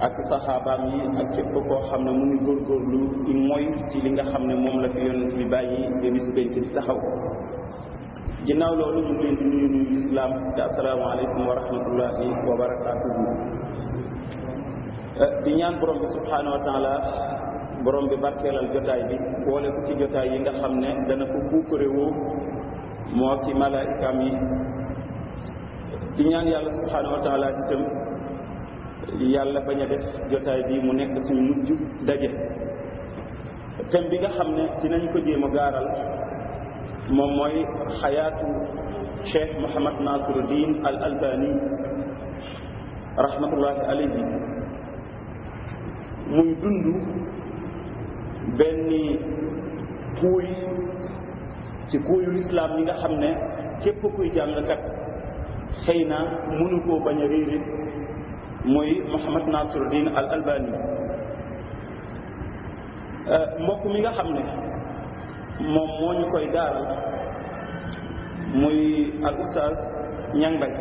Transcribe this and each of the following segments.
ak saxaabaam yi ak képp koo xam ne mu ngi góorgóorlu ci mooy ci li nga xam ne moom la fi yonent bi bàyyi ba bis benn ci taxaw ginnaaw loolu ñu ngi leen di nuyu nuyu lislaam te asalaamaaleykum wa rahmatullahi wa barakaatuhu di ñaan borom bi subhaanahu wa taala borom bi barkeelal jotaay bi boole ko ci jotaay yi nga xam ne dana ko puukare woo moo ki malaayikaam yi di ñaan yàlla subhaanahu wa taala itam yàlla bañ a def jotaay bi mu nekk suñu mujj daje thème bi nga xam ne dinañ ko jéem a gaaral moom mooy xayaatu cheikh Mouhamad Nasiruddin al Albani rahmatullahi alayhi muy dund benn kuuy ci kuuyu lislaam yi nga xam ne képp kuy jàngkat xëy na mënu koo bañ a réere muy Mouhamad Nasiruddin al Albani mbokk mi nga xam ne moom moo ñu koy gaaral muy al oustaz Ñang Mbay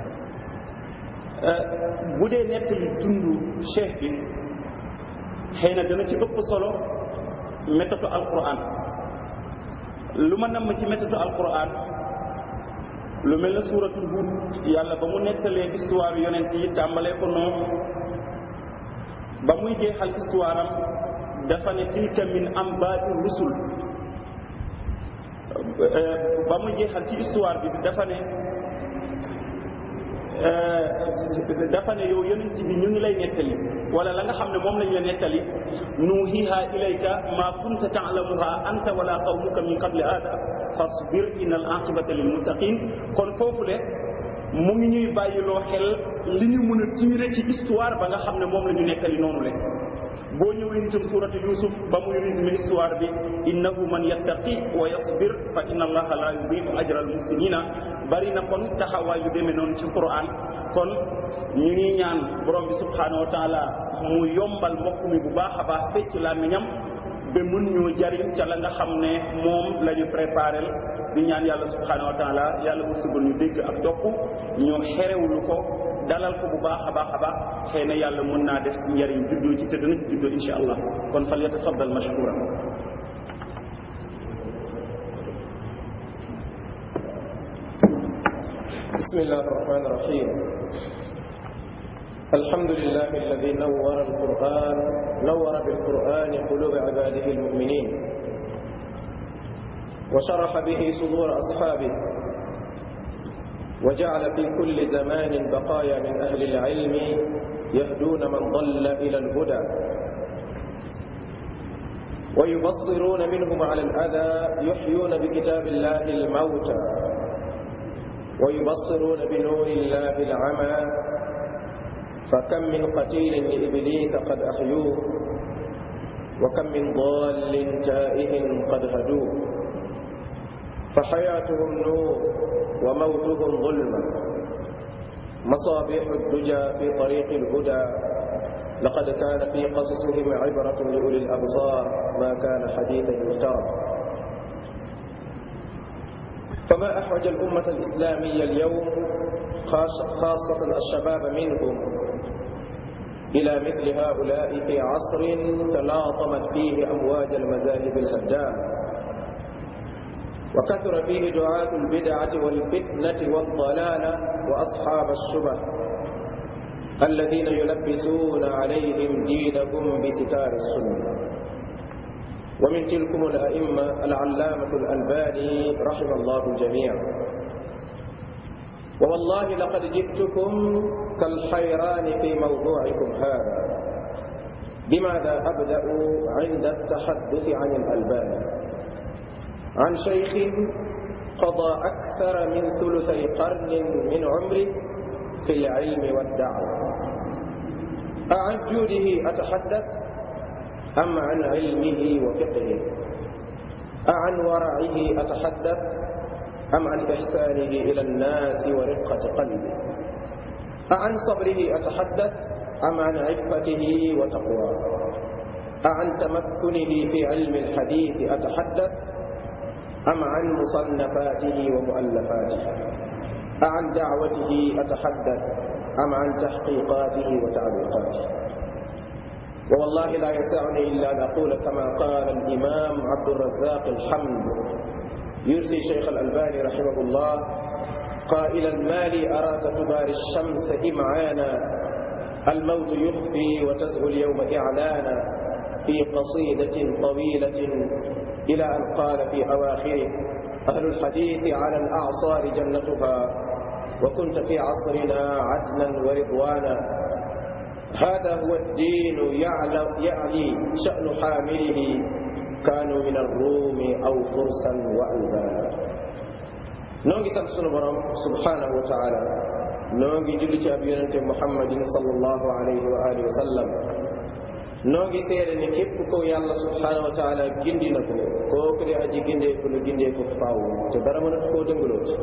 bu dee nettali dundu cheikh bi xëy na dana ci ëpp solo méthode alquran lu ma namm ci méthode alquran lu mel ne suuratul Hud yàlla ba mu nettalee histoire yonent yi tàmbalee ko noonu ba muy jeexal histoire am dafa ne tilka min ambaati rusul ba muy jeexal ci histoire bi dafa ne dafa ne yow yonent bi ñu ngi lay nettali wala la nga xam ne moom lañ la nettali nuuhiha ilayka ma kunta taalamuha anta wala qawmuka min qabli hada fasbir inna al aqibata lil muttaqin kon foofu le mu ngi ñuy bàyyiloo xel li ñu mën a tiire ci histoire ba nga xam ne moom la ñu nettali noonu le boo ñëwee itam suuratu yusuf ba muy résumé histoire bi innahu man yattaqi wa yasbir fa inna allaha la yudiu ajra al muhsinina bari na kon taxawaay yu demee noonu ci quran kon ñu ngi ñaan borom bi subhanahu wa taala mu yombal mbokk mi bu baax a baax fecc làmmiñam ba mun ñoo jariñ ca la nga xam ne moom la ñu préparé di ñaan yàlla subhanahu wa taala yàlla wërsëgal ñu dégg ak topp ñu xerewlu ko dalal ko bu baax a baax a baax xëy na yàlla mën naa def njariñ juddoo ci te dana ci juddoo insha allah kon fal yatafaddal mashkura بسم الله الرحمن الرحيم الحمد لله الذي نور القرآن نور بالقرآن قلوب عباده المؤمنين وشرح به صدور أصحابه وجعل في كل زمان بقايا من أهل العلم يهدون من ضل إلى الهدى ويبصرون منهم على الأذى يحيون بكتاب الله الموتى ويبصرون بنور الله العمى فكم من قتيل لإبليس قد أحيوه وكم من ضال تائه قد هدوه فحياتهم نور وموتهم ظلمة مصابيح الدجى في طريق الهدى لقد كان في قصصهم عبرة لأولي الأبصار ما كان حديثا يفترى فما أحوج الأمة الإسلامية اليوم خاصة الشباب منهم إلى مثل هؤلاء في عصر تلاطمت فيه أمواج المذاهب الهدامة وكثر فيه دعاة البدعة والفتنة والضلالة وأصحاب الشبه الذين يلبسون عليهم دينهم بستار السنة ومن تلكم الأئمة العلامة الألباني رحم الله الجميع ووالله لقد جئتكم كالحيران في موضوعكم هذا بماذا أبدأ عند التحدث عن الألباني عن شيخ قضى أكثر من ثلثي قرن من عمره في العلم والدعوة أعن جوده أتحدث أم عن علمه وفقهه أعن ورعه أتحدث أم عن إحسانه إلى الناس ورقة قلبه أعن صبره أتحدث أم عن عفته وتقواه أعن تمكنه في علم الحديث أتحدث أم عن مصنفاته ومؤلفاته أعن دعوته أتحدث أم عن تحقيقاته وتعليقاته ووالله لا يسعني إلا أن أقول كما قال الإمام عبد الرزاق الحمد يرثي شيخ الألباني رحمه الله قائلا ما لي أراك تباري الشمس إمعانا الموت يخفي وتزهو اليوم إعلانا في قصيدة طويلة إلى أن قال في أواخره أهل الحديث على الأعصار جنتها وكنت في عصرنا عدلا ورضوانا هذا هو الدين يعلى, يعلي شأن حامله كانوا من الروم أو فرسا وألبانا نونغي سان سونو بروم سبحانه وتعالى نونغي جولي ci ab yonente muhammadin sallallahu alayhi wa alihi wa sallam nongi seede ni képp ko yàlla subhanahu wa taala gindi na ko kooku de aji gindeeku la gindeeku faw te dara mënatu koo dëngaloo ci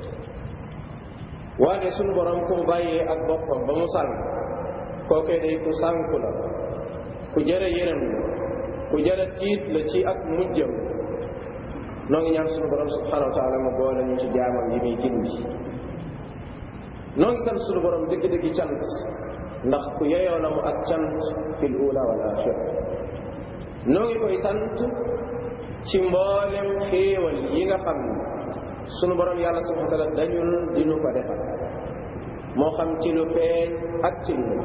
waane sunu borom ku mu bàyyee ak boppam ba mu sànk kookee day ku sànku la ku jëre yërëm la ku jëre tiit la ci ak mujjam noo ngi ñaan sunu borom subhanahu wa taala mu boole ñu ci jaamam yi muy gindi noo ngi sant sunu borom dëgg-dëggi cant ndax ku yeyoo la mu ak cant fil ula wal axira noo ngi koy sant ci mboolem xéewal yi nga xam ne sunu borom yàlla subhanahu wa taala dañul dinu ko defal moo xam ci lu feeñ ak ci lu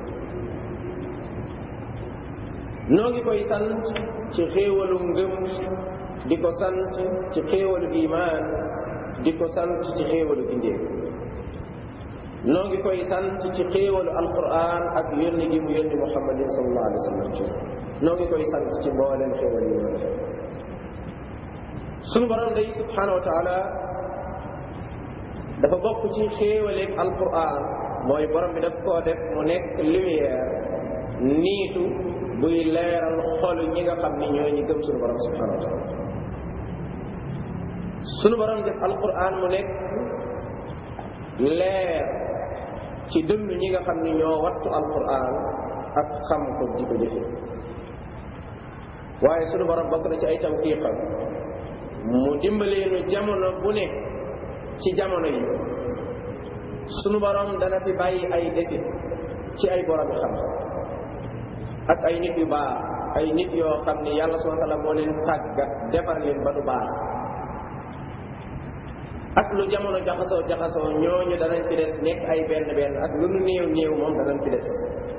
noo ngi koy sant ci xéewalu ngëm di ko sant ci xéewalu imaan di ko sant ci xéewalu gindee noo ngi koy sant ci xéewalu alquran ak yónni gi mu yónni muhammadin sallallahu alayhi wa sallam ci noo ngi koy sant ci mbooleem xéewal yi noonu sunu borom day subhanahu wa taala dafa bokk ci xéewaleeg alquran mooy borom bi daf koo def mu nekk lumière niitu buy leeral xolu ñi nga xam ni ñoo ñi gëm sunu borom subhanahu wa taala sunu borom def alquran mu nekk leer ci dënn ñi nga xam ni ñoo wattu alquran ak xam ko di ko jëfe waaye sunu borom bokk na ci ay tawfiqam mu dimbalee nu jamono bu ne ci jamono yi sunu borom dana fi bàyyi ay desit ci ay borom xam-xam ak ay nit yu baax ay nit yoo xam ni yàlla subhanahu wa taala moo leen tàggat defar leen ba du baax ak lu jamono jaxasoo jaxasoo ñooñu danañ fi des nekk ay benn benn ak lu nu néew néew moom danañ fi des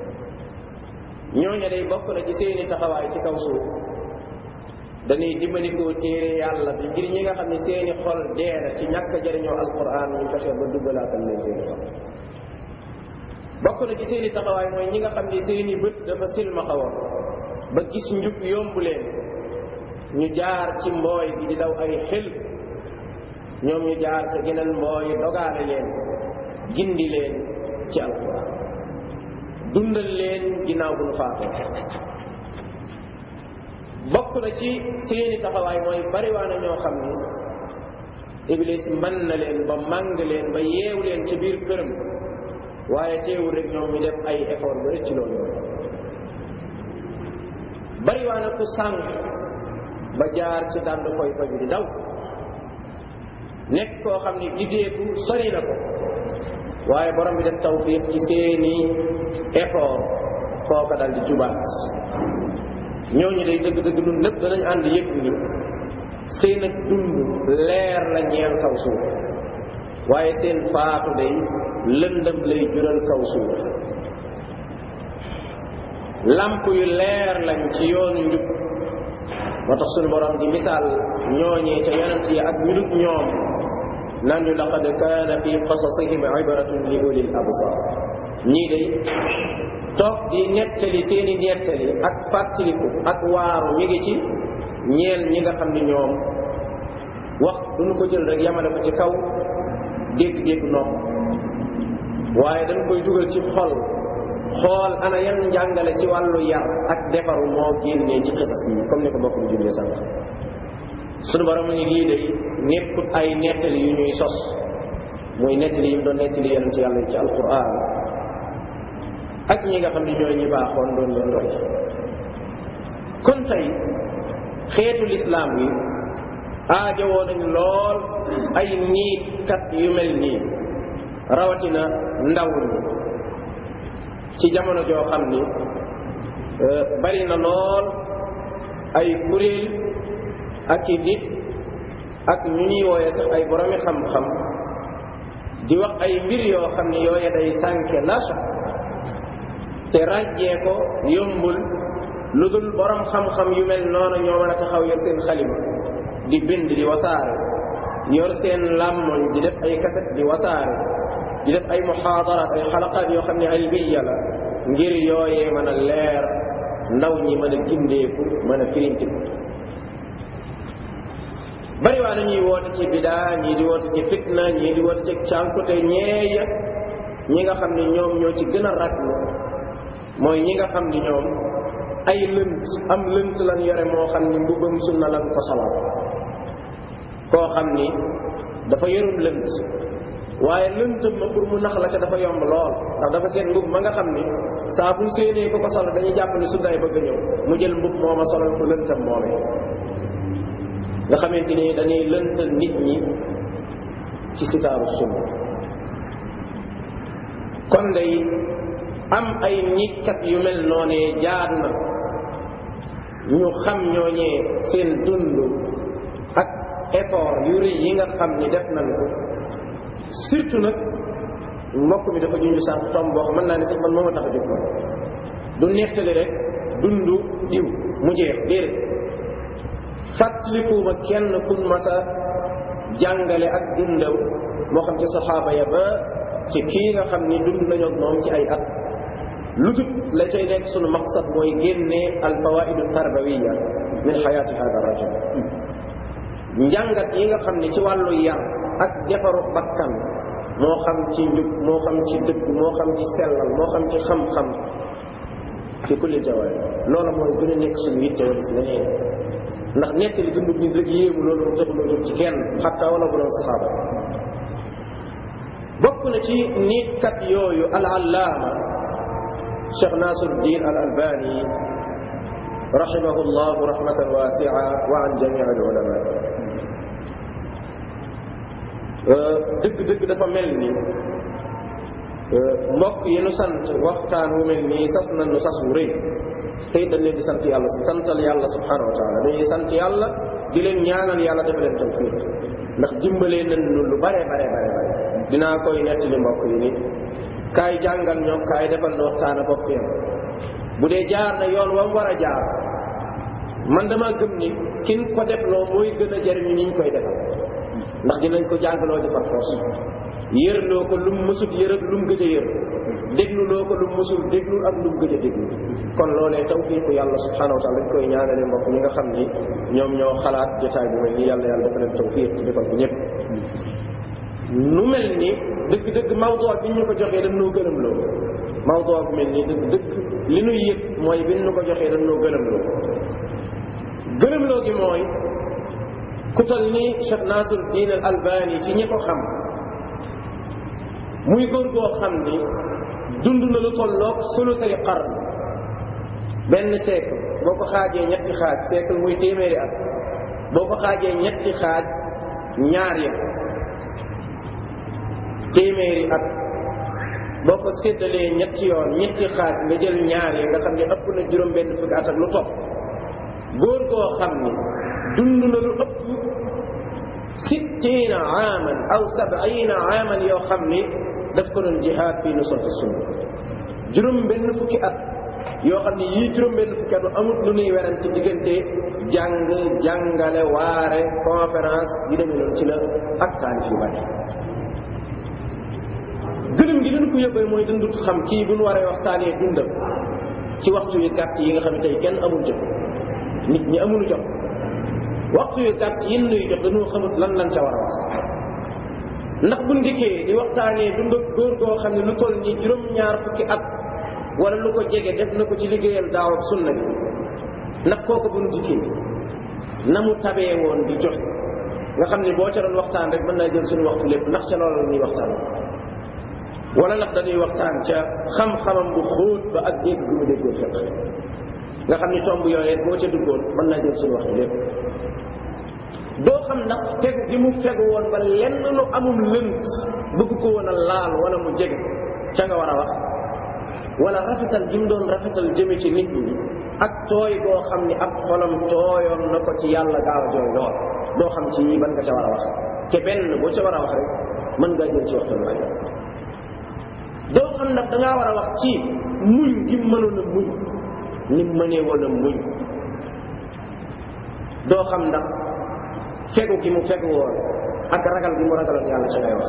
ñooñu day bokk na ci seeni taxawaay ci kaw suuf dañuy dimbalikoo téere yàlla bi ngir ñi nga xam ne seeni xol dee na ci ñàkk a jëriñoo alquran ñu fexe ba duggalaatal leen seeni xol bokk na ci seeni taxawaay mooy ñi nga xam ne seeni bët dafa silmaxa woon ba gis njub yomb leen ñu jaar ci mbooy bi di daw ay xel ñoom ñu jaar ca geneen mbooy dogaale leen gindi leen ci alquran dundal leen ginnaaw bu nu faatoo bokk na ci seeni taxawaay mooy bariwaana ñoo xam ni iblis mën na leen ba màng leen ba yeew leen ci biir këram waaye teewul rek ñoom ñu def ay effort ba rëcc loolu bariwaana ku sànq ba jaar ci dànd foy foy bi di daw nekk koo xam ni giddeeku sori na ko waaye borom bi def tawfiq ci seeni effort kooka dal di jubaat ñooñu day dëgg dëgg dund lépp danañ ànd yëg ni seen ak dund leer la ñeel kaw suuf waaye seen faatu day lëndëm lay jural kaw suuf lamp yu leer lañ ci yoonu njub moo tax suñu borom di misaal ñooñee ca yonent yi ak ñu dut ñoom naan ñu laqad kaana fi qasasihim ibratun li ulil absar ñii day toog di nettali seeni nettali ak fàttaliku ak waaru mi ngi ci ñeel ñi nga xam ni ñoom wax duñu ko jël rek yamale ko ci kaw dégg-dégg nopp waaye dañ koy dugal ci xol xool ana yan njàngale ci wàllu yar ak defaru moo génnee ci xisas yi comme ni ko bokk mu jullee sànq sunu borom mu ni lii day nekkut ay nettali yu ñuy sos muy nettali yi mu doon nettali yonent yàlla ci alquran ak ñi nga xam ne ñooy ñi baaxoon doon leen roy kon tey xeetu lislaam bi aajowoo nañ lool ay niit kat yu mel nii rawatina ndaw ñi ci jamono joo xam ni bari na lool ay kuréel ak i nit ak ñu ñuy wooye sax ay boromi xam-xam di wax ay mbir yoo xam ne yooye day sànke la shak te ràjjee ko yombul lu dul borom xam-xam yu mel noonu ñoo mën a taxaw yor seen xalima di bind di wasaare yor seen làmmoñ di def ay kaset di wasaare di def ay muxaadaraat ay xalaqaat yoo xam ne ilmiya la ngir yooyee mën a leer ndaw ñi mën a gindeeku mën a firinti bari waa dañuy woote ci bidaa ñii di woote ci fitna ñii di woote ci cànkute ñeeya ñi nga xam ne ñoom ñoo ci gën a raglu mooy ñi nga xam ni ñoom ay lënt am lënt lan yore moo xam ni mbubbam sunna lan ko solal koo xam ni dafa yorum lënt waaye lëntam ma pour mu nax la ca dafa yomb lool ndax dafa seen mbub ma nga xam ni saa bu séenee ko ko sol dañuy jàpp ni sunnaay bëgg a ñëw mu jël mbub mooma solal ko lëntam moomee nga xamante ni dañuy lëntal nit ñi ci sitaaru sunna kon day am ay nit kat yu mel noonee jaadu na ñu xam ñooñee seen dund ak effort yu rëy yi nga xam ni def nañ ko surtout nag mbokk mi dafa junj sànq tom boo xam mën naa ni sax man moo ma tax a jóg ko du neextali rek dundu diw mu jeex déedéet fàttalikuuma kenn kun masa jàngale ak dundaw moo xam ci saxaaba ya ba ci kii nga xam ni dund nañu ak moom ci ay at lu dut la cay nekk sunu maqsad mooy génnee al fawaidu tarbawiya min xayaati hada rajul njàngat yi nga xam ni ci wàllu yar ak defaru bakkan moo xam ci njub moo xam ci dëgg moo xam ci sellal moo xam ci xam-xam fi kulli jawaay loola mooy gën a nekk suñu yitte wala si leneen ndax nekk li dund nit rek yéemu loolu mu taxuloo jóg ci kenn xatta wala bu doon saxaaba bokk na ci nit kat yooyu al allaama cheikh nasiruddin al albani rahimahu llah rahmatan wasia wa an jamii al ulama dëgg-dëgg dafa mel ni mbokk yi nu sant waxtaan wu mel nii sas na nu sas wu rëy tey dañ leen di sant yàlla santal yàlla subhanahu wa taala dañuy sant yàlla di leen ñaanal yàlla dafa leen tawfiq ndax dimbalee nañ nu lu bare bare bare bare dinaa koy nettali mbokk yi ni kaay jàngal ñoo kaay defal nu waxtaan a bokk yam bu dee jaar na yoon wam war a jaar man dama gëm ni kin ko def loo mooy gën a jariñu ñiñ koy defal ndax dinañ ko jàngaloo di par force yërloo ko lum mësut yër ak lum gëj a yër déglu loo ko lum mësul déglu ak lum gëj a déglu kon loolee tawfiiku yàlla subhanahu wa taala dañ koy ñaanale mbokk ñi nga xam ni ñoom ñoo xalaat jotaay bu mel ni yàlla yàlla dafa leen tawfiik defal ko ñëpp nu mel ni dëgg-dëgg mawduu bi ñu ko joxee dañ noo gërëm loo mawduu bu mel ni dëgg dëgg li nuy yëg mooy bi ñu ko joxee dañ noo gërëm loo gërëm loo gi mooy ku tal ni Cheikh Nasiruddin al Albani ci ñi ko xam muy góor goo xam ni dund na lu tolloog sulusay qarn benn siècle boo ko xaajee ñetti xaaj siècle muy téeméeri at boo ko xaajee ñetti xaaj ñaar ya téeméeri at boo ko séddalee ñetti yoon ñetti xaaj nga jël ñaar ya nga xam ne ëpp na juróom benn fukki at ak lu topp góor goo xam ni dund na lu ëpp sittiina aaman aw sabiina aaman yoo xam ni daf ko doon jihaad fii nusrati sunna juróom benn fukki at yoo xam ni yii juróom benn fukki at amut lu nuy werante diggante jàng jàngale waare conférence yu demee noonu ci la ak taalif yu bari gëlëm gi leen ko yóbbee mooy dundut xam kii bu nu waree waxtaanee dundam ci waxtu yu gàtt yi nga xam ne tey kenn amul jot nit ñi amul jot waxtu yu gàtt yin nuy jot dañoo xamut lan lan ca war a wax ndax bu ndikkee di waxtaanee dund ak góor goo xam ne lu toll nii juróom-ñaar fukki at wala lu ko jege def na ko ci liggéeyal daaw ak sunna bi ndax kooku bu nu dikkee na mu tabee woon di joxe nga xam ne boo ca doon waxtaan rek mën naa jël suñu waxtu lépp ndax ca loolu la ñuy waxtaan wala ndax dañuy waxtaan ca xam-xamam bu xóot ba ak dégg gu mu déggoo fekk nga xam ni tomb yooyee boo ca duggoon mën naa jël suñu waxtu lépp doo xam ndax fegu gi mu fegu woon ba lenn lu amum lënt bëgg ko woon a laal wala mu jege ca nga war a wax wala rafetal gi mu doon rafetal jëme ci nit ñi ak tooy boo xam ni ab xolam tooyoon na ko ci yàlla gaaw a jooy lool doo xam ci ban nga ca war a wax te benn boo ca war a wax rek mën ngaa jël ci waxtaan waaye doo xam nag dangaa war a wax ci muñ gi mënoon a muñ ni mënee woon a muñ doo xam ndax fegu gi mu fegu woon ak ragal gi mu ragaloon yàlla ca ngay wax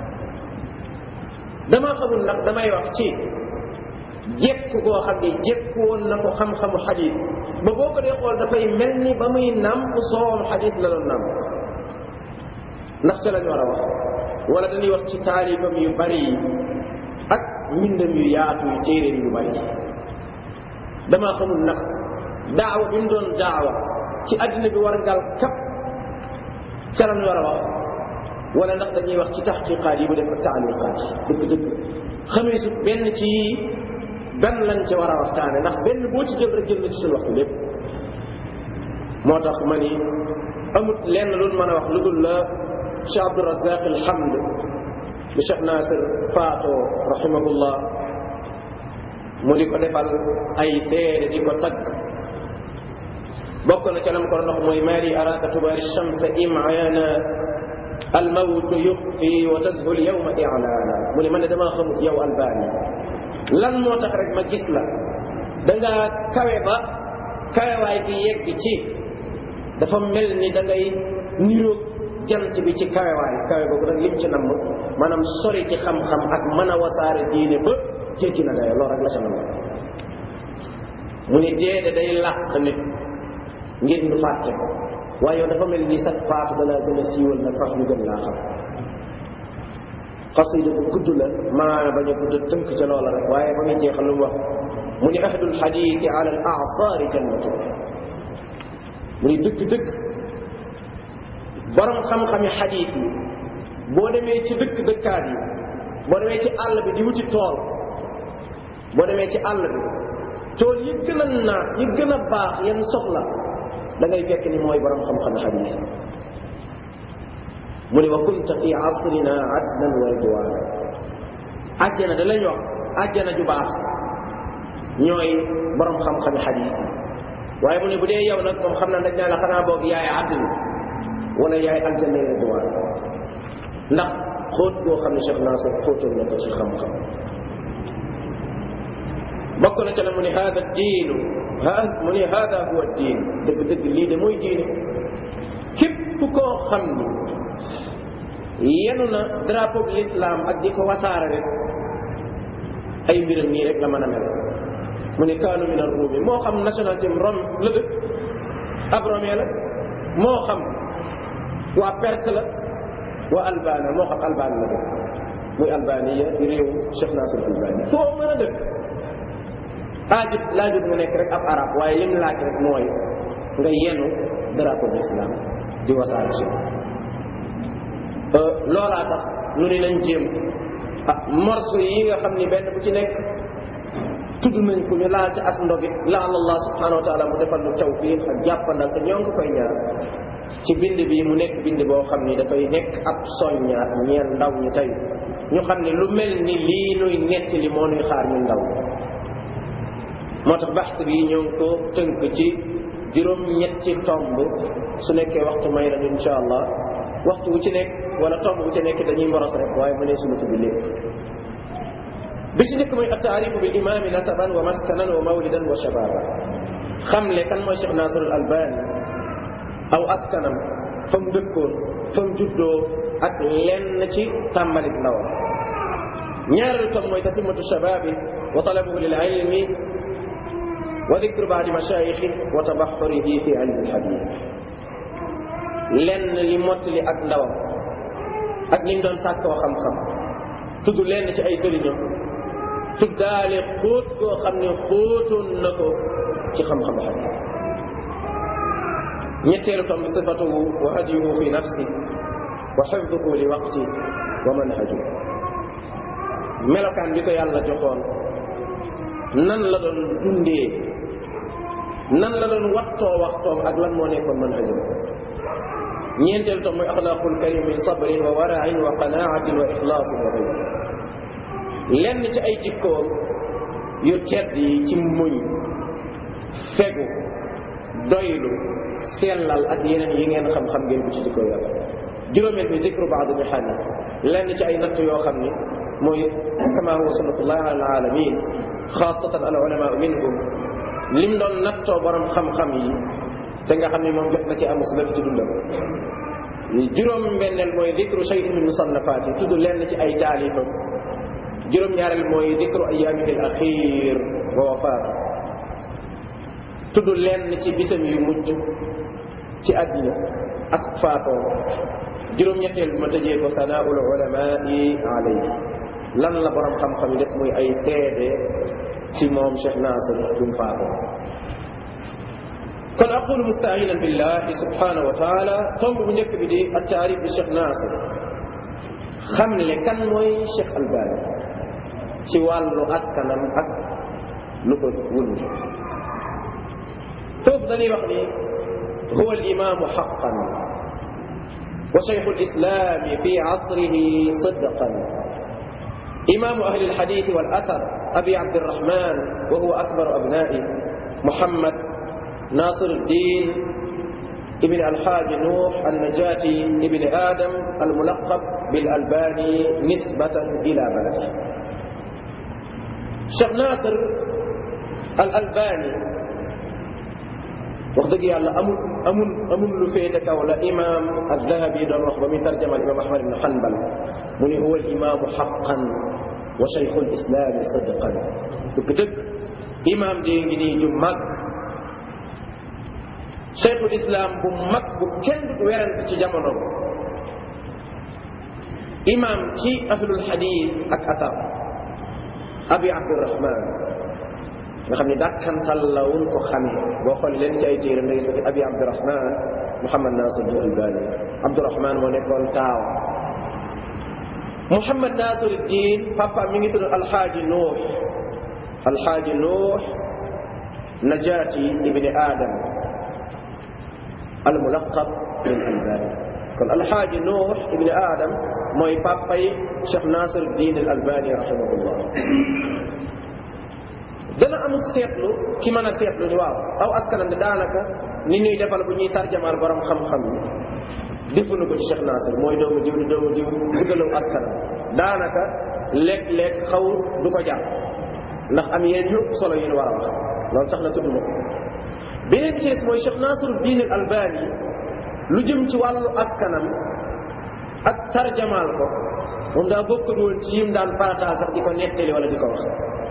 damaa xamul ndax damay wax ci jekku koo xam ne jekku woon na ko xam-xamu xadis ba boo ko dee xool dafay mel ni ba muy nàmp soowam xadis la doon nàmp ndax ca lañ war a wax wala dañuy wax ci taalifam yu bari yi ak mbindam yu yaatu yu téeréem yu bari damaa xamul ndax daawa bi mu doon daawa ci àddina bi war ngal kap ca lañ war a wax wala ndax dañuy wax ci taxqiqaat yi mu def ak taaliqaat yi dëgg dëgg xamee su benn ci benn lañ ci war a waxtaane ndax benn boo ci jël rek jël na ci suñu waxtu lépp moo tax ma ni amut lenn lu mën a wax lu dul la Cheikh Abdurazaq alhamd bi Cheikh Nasir Faato rahimahullah mu di ko defal ay seede di ko tagg bokk na ca lam ko ndox mooy maari araka tubaari shamsa imana almawtu yuxfi wa tazhul yawma i'lana mu ne man ne damaa xamut yow albani lan moo tax rek ma gis la da nga kawe ba kawewaay gi yegg ci dafa mel ni da ngay niroog jant bi ci kawewaay kawe boobu nag lim ci namm maanaam sori ci xam-xam ak mën a wasaare diine ba jéggi na dayo loolu rek la ca namm mu ni deede day làq nit ngir ñu fàtte ko waaye yow dafa mel ni sax faatu dana gën a siiwal na faf ñu gën laa xam xasida bu gudd la maana bañ a gudd tënk ca loola rek waaye ba muy jeexal lu mu wax mu ni ahdul xadiiti ala al aasaari jannatu mu ni dëgg-dëgg borom xam-xami xadiit yi boo demee ci dëkk dëkkaat yi boo demee ci àll bi di wuti tool boo demee ci àll bi tool yi gën a naat yi gën a baax yan soxla da ngay fekk ni mooy borom xam-xami xadiit yi mu ne wa kunta fi asrina adnan wa ridwana àjjana da lañ wax àjjana ju baax ñooy borom xam-xami xadiis yi waaye mu ne bu dee yow nag moom xam naa dañ naa la xanaa boog yaay àddina wala yaay aljanna ridwan ndax xóot boo xam ne Cheikh Nasir xóotal na ko ci xam-xam bokk na ca la mu ne hada diinu ha mu ne hada huwa diin dëgg-dëgg lii de mooy diine képp koo xam ni yenu na drapeau bi l'islam ak di ko wasaare rek ay mbiram nii rek la mën a mel mu ne kaanu min ar-rumi moo xam nationalité rom la dëkk ab romee la moo xam waa perse la waa albania moo xam albanie la dëkk muy albania di réew Cheikh Nasir albani foo mën a dëkk aajut laajut nga nekk rek ab arab waaye lim laaj rek mooy nga yenu drapeau bi l'islam di wasaare si loolaa tax nu ni nañ jéem ah morceau yi nga xam ni benn bu ci nekk tudd nañ ko ñu laal ci as ndogit laal allah subhanahu wa taala mu defal nu tawfiq ak jàppandal te ñoo ngi koy ñaan ci bind bi mu nekk bind boo xam ni dafay nekk ab soññaat ñeel ndaw ñi tey ñu xam ne lu mel ni lii nuy netti li moo nuy xaar ñu ndaw moo tax baxte bi ñoo ngi ko tënk ci juróom ñetti tomb su nekkee waxtu may nañu insha allah waxtu wu ci nekk wala tomb bu ci nekk dañuy moros rek waaye mu ne sunu tudd lépp bi ci nekk mooy attaarifu bil imaami nasaban wa maskanan wa mawlidan wa shababa xamle kan mooy Cheikh Nasirul Albani aw askanam fa mu dëkkoon fa mu juddoo ak lenn ci tàmbalik ndawam ñaareelu tom mooy tatimatu shababi wa talabuhu lil ilmi wa dikru baadi mashaayixi wa tabaxurihi fi ilmi alxadis lenn li mottali ak ndawam ak ni mu doon sàkkoo xam-xam tudd lenn ci ay sëriñam tuddaale xóot koo xam ne xóotoon na ko ci xam-xam xadis ñetteelu tom bi sifatuhu wa hadiyuhu fi nafsi wa xifduhu li waqti wa manhaju melokaan bi ko yàlla joxoon nan la doon dundee nan la doon wattoo waxtoom ak lan moo nekkoon manhajam ñeenteel tom mooy axlaaqul karim min sabrin wa warain wa qanaatin wa ixlaasin wa gayr lenn ci ay jikkoom yu tedd yi ci muñ fegu doylu sellal ak yeneen yi ngeen xam-xam ngeen ko ci jikko yàlla juróomeel bi zikru baad mihani lenn ci ay natt yoo xam ni mooy kama huwa sunnatullah ala alamin xaasatan al ulama minhum lim doon nattoo borom xam-xam yi te nga xam ne moom jot na ci am su ci dundam juróom benneel mooy dikru shay'in min musannafaat yi tudd lenn ci ay taalifam juróom ñaareel mooy dikru ayaamihi al axir wa wafaat tudd lenn ci bisam yu mujj ci àddina ak faatoo juróom ñetteel bi ma tëjee ko sanaaul ulamai alayhi lan la borom xam-xam yi def muy ay seede ci moom Cheikh Nasir bi mu faatoo kon aqulu mustainan billahi subhanahu wa taala tomb bu njëkk bi di ak taarif bi Cheikh Nasir xam le kan mooy Cheikh Albani ci wàllu askanam ak lu ko wund foofu dañuy wax ni huwa alimamu xaqan wa cheikhu alislami fi asrihi sidqan imamu ahli alhadith wal athar abi abdirrahman wa huwa akbaru abnai muhammad ناصر الدين ابن الحاج نوح النجاتي ابن آدم الملقب بالألباني نسبة إلى بلده Cheikh Nasir al Albani wax dëgg yàlla amul amul amul lu féete kaw la imaam al-Dhahabi doon wax ba muy tarjama imaam Ahmad ibn Hanbal mu ne huwa al-imaamu haqqan wa shaykhu al-islaami sidqan dëgg-dëgg imaam di ngi nii ju mag cheikhul islam bu mag bu kenn du werante ci jamono imam ci ahlul hadith ak athar abi abdurrahman nga xam ne dàkkantal la wun ko xamee boo xoolee leen ci ay téere nga gis abi abdurrahman muhammad nasir al albani abdurrahman moo nekkoon taaw muhammad nasir din papa mi ngi tudd alxaaji nuux alxaaji nuux najaati ibni adam almulaqab bil albani kon alxaaji nuux ibni adam mooy papa yi cheikh nasir din al albani rahimahullah dana amul seetlu ki mën a seetlu ni waaw aw askanam de daanaka ni ñuy defal bu ñuy tarjamaal borom xam-xam yi defuñu ko ci cheikh nasir mooy doomu jiw di doomu jiw guddalaw askanam daanaka léeg-léeg xaw du ko jàpp ndax am yeneen yu solo yu ñu war a wax loolu tax na tudd ma ko beneen bi ci des mooy Cheikh Nasiruddin al Albani lu jëm ci wàllu askanam ak tarjamaal ko moom daa bokkul woon ci yim daan farataal sax di ko nettali wala di ko wax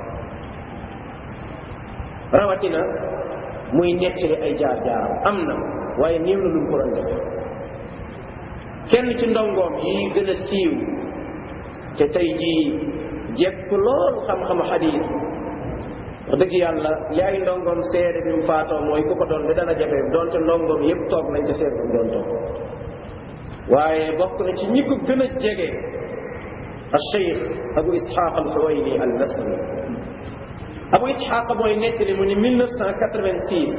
rawatina muy nettali ay jaar-jaaram am na waaye néew na lu mu ko doon def kenn ci ndongoom yi gën a siiw te tey jii jekk lool xam-xamu xadiis wax dëgg yàlla li ay ndongoom seede bi mu faatoo mooy ku ko doon de dana jafe doonte ndongoom yépp toog nañ te sees ba mu doon toog waaye bokk na ci ñi ko gën a jege al cheikh abu ishaq al xuwayni al nasri abu ishaq mooy nettali mu ni 1986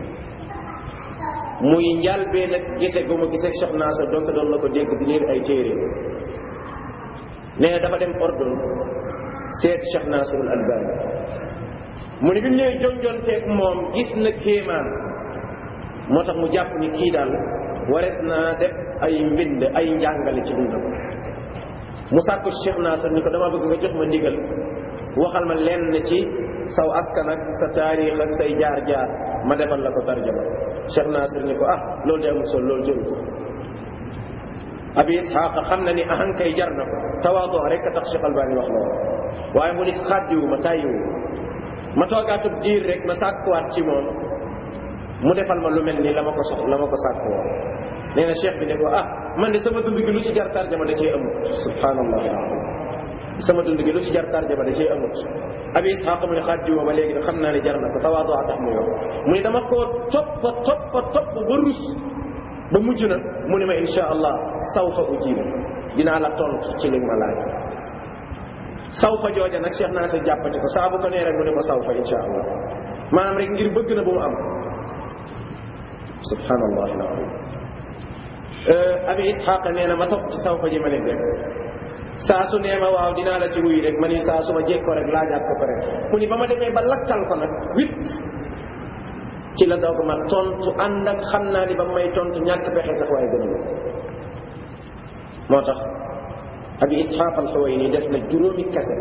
muy njalbee nag gise gu ma gisee Cheikh Nasir donc doon na ko dégg di liir ay téere nee na dafa dem ordon seet Cheikh Nasir al albani mu ne bi mu ñëwee jonjonteeg moom gis na kéemaan moo tax mu jàpp ni kii daal warees naa def ay mbind ay njàngale ci dundam mu sàkku Cheikh Nasir ni ko dama bëgg nga jox ma ndigal waxal ma lenn ci saw askan ak sa taarix ak say jaar-jaar ma defal la ko tarjama Cheikh Nasir ni ko ah loolu de amul solo loolu jëru ko abi ishaq xam na ni ahankay jar na ko tawaadu rek a tax Cheikh Albani wax loolu waaye mu ni xàddiwu ma tàyyiwu ma toogaatub diir rek ma sàkkuwaat ci moom mu defal ma lu mel ni la ma ko sox la ma ko sàkku woon nee na cheikh bi ne ko ah man de sama dund gi lu ci jar tarjama da cee amut subhanallah sama dund gi lu ci jar tarjama da cee amut abi ishaq mu ne xàddiwu ba léegi xam naa ne jar na ko tawaadu a tax muy wax mu ne dama koo toppa toppa topp ba rus ba mujj na mu ne ma insha allah sawfa ujibu dinaa la tontu ci li ma laaj sawfa jooja nag Cheikh Nasir jàppati ko saa bu ko nee rek mu ne ko sawfa insha allah maanaam rek ngir bëgg na bu mu am subhanallah alazim abi ishaq nee na ma topp ci sawfa ji ma leen rek saa su nee ma waaw dinaa la ci wuyu rek ma ni saa su ma jekkoo rek laajaat ko pare mu ni ba ma demee ba lakkal ko nag wit ci la doog ma tontu ànd ak xam naa ni ba may tontu ñàkk pexe sax waaye gën a moo tax abi isxaaq alxuwayni def na juróomi kese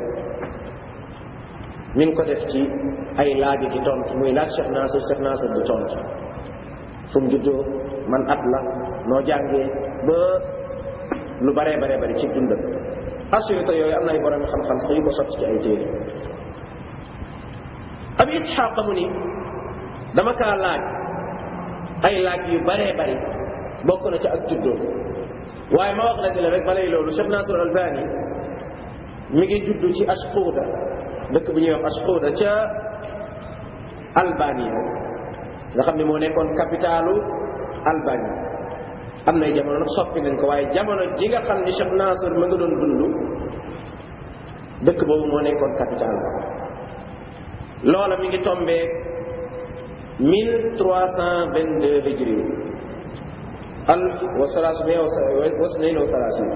mi ngi ko def ci ay laaji ki tontu muy laaj Cheikh Nasir Cheikh Nasir di tontu fu mu juddoo man at la noo jàngee ba lu baree baree bari ci dundam assurité yooyu am na ay borom xam-xam sax yu ko sotti ci ay téere abi isxaaq mu ni dama kaa laaj ay laaj yu baree bari bokk na ci ak juddoo waaye ma wax la ne la rek balay loolu Cheikh Nasir Albani mi ngi juddu ci Ashquda dëkk bu ñuy wax Ashquda ca Albanie nga xam ne moo nekkoon capitalu Albanie am nay jamono nag soppi nañ ko waaye jamono ji nga xam ni Cheikh Nasir ma nga doon dund dëkk boobu moo nekkoon capital loola mi ngi tombee 1322 hijri alf wa salaasumia wa snayn wa salaasin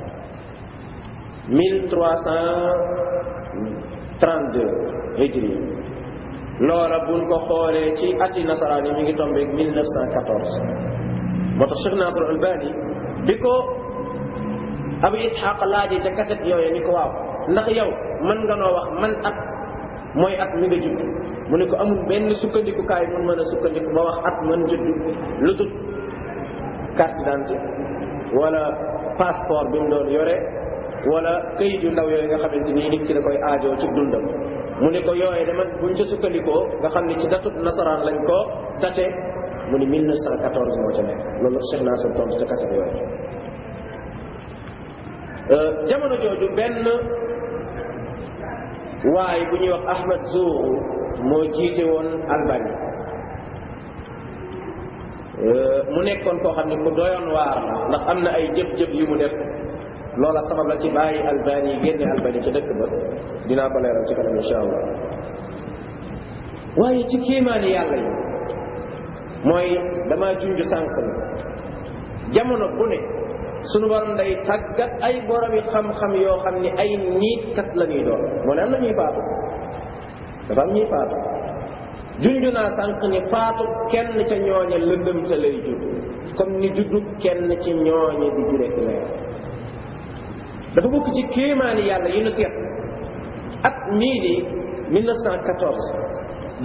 1332 hijri loola buñ ko xoolee ci ati nasaraan yi mi ngi tombeeg 1914 moo tax Cheikh Nasr Albani bi ko Abu Ishaq laajee ca kaset yooyu ni ko waaw ndax yow mën nga noo wax man at mooy at mi nga judd mu ne ko amul benn sukkandikukaay mun mën a sukkandiku ba wax at man judd lu tut carte d'identité wala passeport bi mu doon yore wala këyit yu ndaw yooyu nga xamante ni nit ki da koy aajoo ci dundam mu ne ko yooye dama buñ ca sukkandikoo nga xam ne ci datut nasaraan lañ ko date mu ni 1914 moo ca nekk loolu Cheikh Nasir tontu ca kaset yooyu jamono jooju benn waaye bu ñuy wax Ahmad Zourou moo jiite woon Albanie mu nekkoon koo xam ne ku doyoon waar la ndax am na ay jëf-jëf yu mu def loola sabab la ci bàyyi Albanie génne Albanie ca dëkk ba dinaa ko leeral ci kanam insha allah waaye ci kéemaani yàlla yi mooy damaa junj sànq na jamono bu ne sunu borom day tàggat ay boromi xam-xam yoo xam ne ay niitkat la ñuy doon moo ne am na ñuy faatu dafa am ñuy faatu junj naa sànq ni faatu kenn ca ñooñe lëndëm ca lay judd comme ni juddu kenn ci ñooñe di jure ci leer dafa bokk ci kéemaani yàlla yi nu seet at mii di 1914 di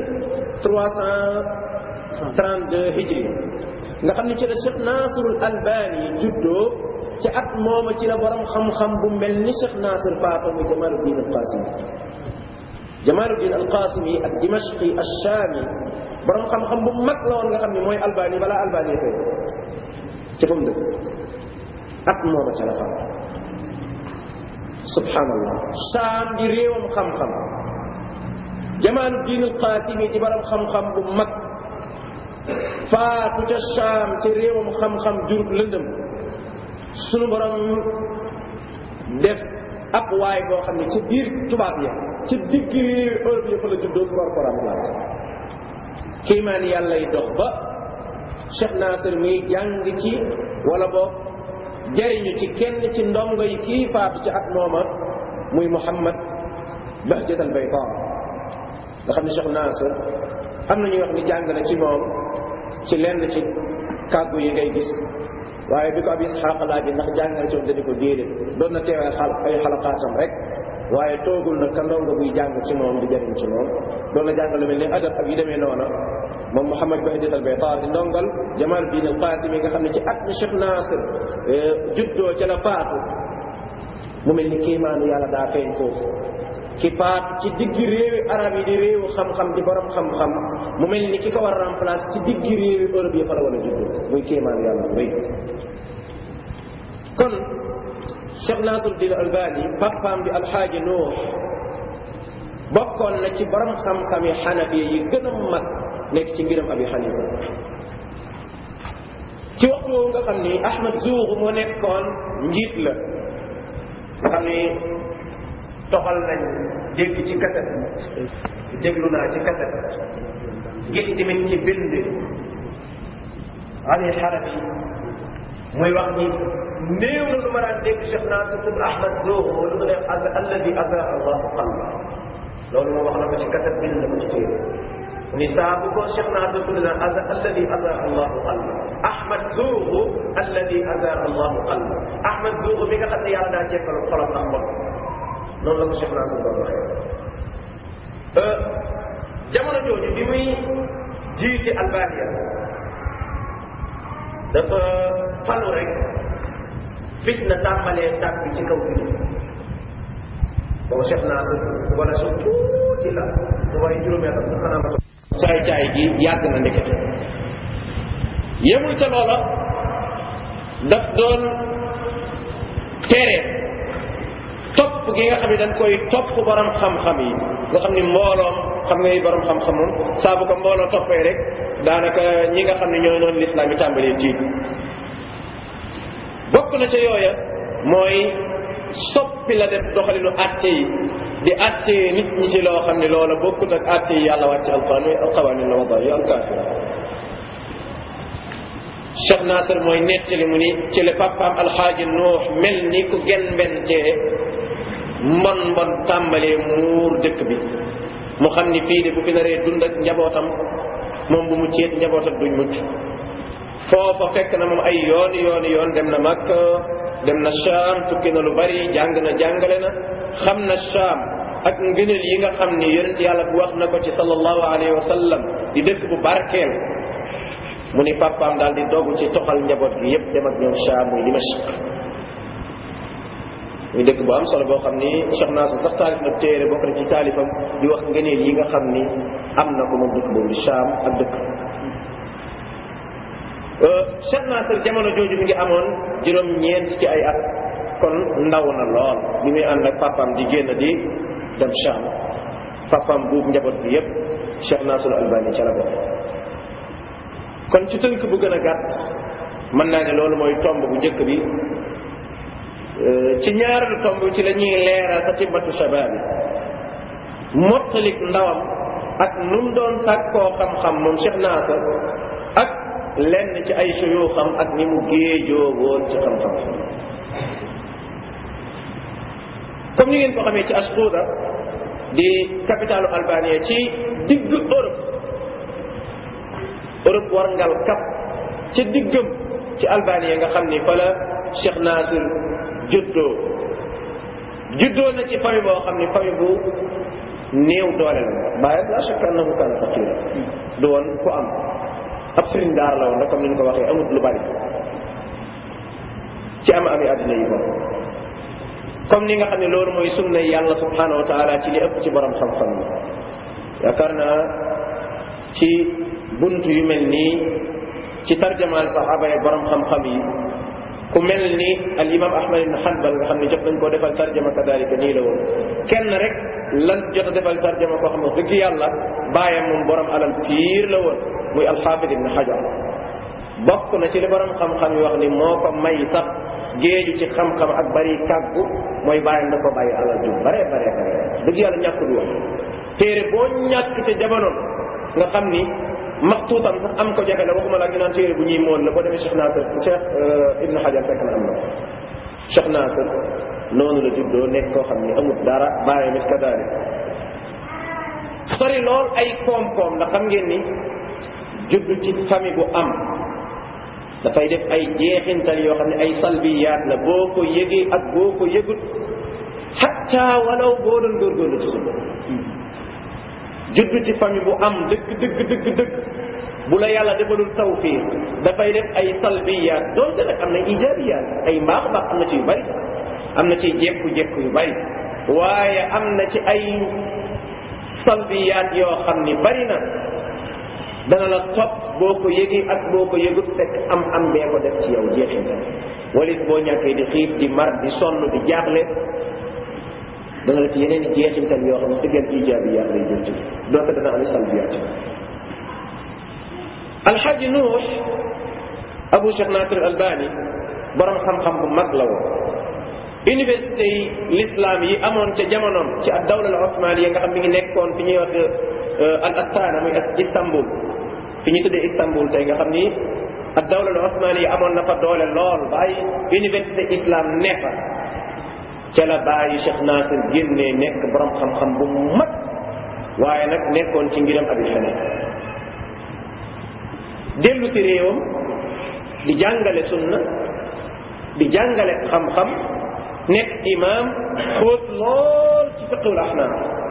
1332 hijri nga xam ne ci la Cheikh Nasirul Albani juddoo ci at mooma ci la borom xam-xam bu mel ni Cheikh Nasir faatu muy Jamaluddin al-Qasimi Jamaluddin al-Qasimi ak Dimashqi ash-Shami borom xam-xam bu mag la woon nga xam ne mooy Albani balaa Albani fee ci fa mu dëkk at mooma ca la faatu subhanallah Shaam di réewam xam-xam Jamaluddin al-Qasimi di borom xam-xam bu mag faatu ca Shaam ci réewam xam-xam jurub lëndëm sunu borom def ab waay boo xam ne ci biir tubaab ya ci digg réewi Europe ya fa la juddoo pour war ko remplacer kiimaan yàlla yi dox ba Cheikh Nasir mi jàng ci wala boog jariñu ci kenn ci ndongo yi kii faatu ci at mooma muy Muhammad Bahjat al Bayda nga xam ne Cheikh Nasir am na ñuy wax ni jàng na ci moom ci lenn ci kàggu yi ngay gis waaye bi ko ab Isxaaq laaj ndax jàng na ci moom dañu ko déedéet doon na teewee xal ay xalaqaatam rek waaye toogul na ka ndongo buy jàng ci moom di jariñ ci moom doon na jàng lu mel ni adab ak yu demee noona moom Mouhamad Bahjat al Baytar di ndongal Jamaluddin al Qasimi nga xam ne ci at mi Cheikh Nasir juddoo ca la faatu mu mel ni kéemaanu yàlla daa feeñ foofu ki faatu ci digg réewi arab yi di réewu xam-xam di borom xam-xam mu mel ni ki ko war a remplacer ci digg réewi Europe yi fa la war a juddoo muy kéemaanu yàlla wéy kon Cheikh Nasiruddin Albani papaam di alxaaji Nuux bokkoon na ci borom xam-xami xanafi yi gën a mag nekk ci ngiram abi xanifa ci waxtu woowu nga xam ni Ahmad Zuuxu moo nekkoon njiit la nga xam ni toxal nañ dégg ci kaset déglu naa ci kaset gis tamit ci bind Ali Xarabi muy wax ni néew na lu ma daan dégg Cheikh Nasir ibn Ahmad Zoho lu mu def az alladi aza allahu qalba loolu moom wax na ko ci kaset bind na ko ci téere ni saa bu ko Cheikh Nasir tudd na aza alladi aza allahu qalba Ahmad Zoho alladi aza allahu qalba Ahmad Zoho mi nga xam ne yàlla daa jekkalu xolam ak xol noonu la ko Cheikh Nasir doon waxee jamono jooju bi muy jiite Albania dafa falu rek fitna tàmbalee tàkk ci kaw bi boobu Cheikh Nasir wala su tuuti la mu waaye juróomi atam sax xanaa ma caay caay gi yàgg na ndekete yemul ca loola daf doon tere topp gi nga xam ne dañ koy topp borom xam-xam yi nga xam ni mbooloom xam nga yi borom xam-xam moom saa bu ko mbooloo toppee rek daanaka ñi nga xam ne ñooy noonu lislaam yi tàmbalee tiit bokk na ca yooya mooy soppi la def doxalinu àtte yi di àtte nit ñi ci loo xam ne loola bokkut ak àtte yi yàlla wàcc alquran muy alqawanin la wada yi alkaafira Cheikh Nasir mooy nettali mu ni ci le papaam alxaaji nuux mel ni ku gen mben cee mbon mbon tàmbalee muur dëkk bi mu xam ni fii de bu fi naree dund ak njabootam moom bu mu ceet njabootam duñ mucc foofa fekk na moom ay yooni yooni yoon dem na Makka dem na Sham tukki na lu bari jàng na jàngale na xam na Sham ak ngëneel yi nga xam ni yonent yàlla bu wax na ko ci sallallahu alayhi wa sallam di dëkk bu barkeel mu ni papaam daal di dogu ci toxal njaboot gi yépp dem ak ñoom Sham muy Dimashq muy dëkk bu am solo boo xam ni Cheikh Nasir sax taalif na téere bokk na ci taalifam di wax ngëneel yi nga xam ni am na ko moom dëkk boobu di Sham ak dëkk Cheikh Nasir jamono jooju mi ngi amoon juróom-ñeent ci ay at kon ndaw na lool bi muy ànd ak papaam di génn di dem Sham papaam buub njaboot bi yépp Cheikh Nasir Albani ca la bokk kon ci tënk bu gën a gàtt mën naa ne loolu mooy tomb bu njëkk bi ci ñaareelu tomb ci la ñuy leeral tatibatu shabaab yi mottalik ndawam ak nu mu doon sàkkoo xam-xam moom Cheikh Nasir ak lenn ci ay suyuuxam ak ni mu géejoo woon ci xam-xam comme ni ngeen ko xamee ci Askuda di capitalu Albanie ci digg Europe Europe war ngal kap ci diggam ci Albanie nga xam ni fa la Cheikh Nasir juddoo juddoo na ci famille boo xam ni famille bu néew doole la bàyyi la chaque annahu kana faqira du woon ku am ab sëriñ daar la woon rek comme ni ñu ko waxee amut lu bari ci am ami àddina yi moom comme ni nga xam ne loolu mooy sunna yàlla subhanahu wa taala ci li ëpp ci borom xam-xam yi yaakaar naa ci bunt yu mel nii ci tarjamaal saxaaba yi borom xam-xam yi ku mel ni al imam ahmad ibn hanbal nga xam ne jot nañ koo defal tarjama kadalika nii la woon kenn rek lan jot a defal tarjama koo xam ne dëgg yàlla bàyyam moom borom alal piir la woon muy alxaafid ibn hajar bokk na ci li borom xam-xam yi wax ni moo ko may sax géeju ci xam-xam ak bari kàggu mooy bàyyam da ko bàyyi alal ju bare bare bare dëgg yàlla ñàkk du wax téere boo ñàkk ca jamono nga xam ni maxtuutam sax am ko jafe la waxuma laa ñu naan téere bu ñuy mool la boo demee Cheikh Nasir Cheikh Ibn Hajar fekk na am na Cheikh Nasir noonu la juddoo nekk koo xam ni amut dara bàyyi mit kadalik sori lool ay koom-koom ndax xam ngeen ni judd ci famille bu am dafay def ay jeexintal yoo xam ne ay salbiyaat la boo ko yëgee ak boo ko yëgut xatta walaw boo doon góorgóorlu ci suba judd ci famille bu am dëgg dëgg dëgg dëgg bu la yàlla defalul tawfiq dafay def ay salbiyaat doonte nag am na ijabiyaat ay mbaax mbaax am na ci yu bari am na ci jekku-jekku yu bari waaye am na ci ay salbiyaat yoo xam ni bari na dana la topp boo ko yëgee ak boo ko yëgut fekk am am bee ko def ci yow jeexintal walit boo ñàkkee di xiif di mar di sonn di jaaxle dana la ci yeneen i jeexintal yoo xam ne diggante ijaabiyaat lay jël ci doonte dana am salbiyaat alxaaji nuux abu cheikh nasir albani borom xam-xam bu mag la woon université yi l'islam yi amoon ca jamonoom ci ak dawla al osmaniya nga xam mi ngi nekkoon fi ñuy wax al astana muy istanbul fi ñu tuddee istanbul tey nga xam ni ak dawla al osmani yi amoon na fa doole lool ba ay université islam ne fa ca la bàyyi Cheikh Nasir génnee nekk borom xam-xam bu mag waaye nag nekkoon ci ngiram abi xanifa dellu ci réewam di jàngale sunna di jàngale xam-xam nekk imam xóot lool ci fiqhul ahnaaf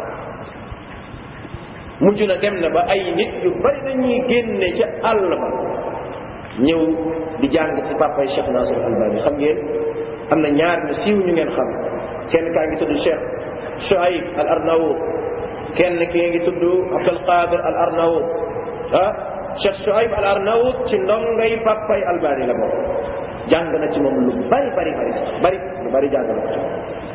mujj na dem na ba ay nit yu bari dañuy génne ca àll ba ñëw di jàng ci papay Cheikh Nasir Albani xam ngeen am na ñaar ñu siiw ñu ngeen xam kenn kaa ngi tudd Cheikh Shuaib al Arnaout kenn ki ngi tudd Abdul Qadir al Arnaout ah Cheikh Shuaib al Arnaout ci ndongay papay Albani la bokk jàng na ci moom lu bari bari bari sax bari lu bari jàng na ko ci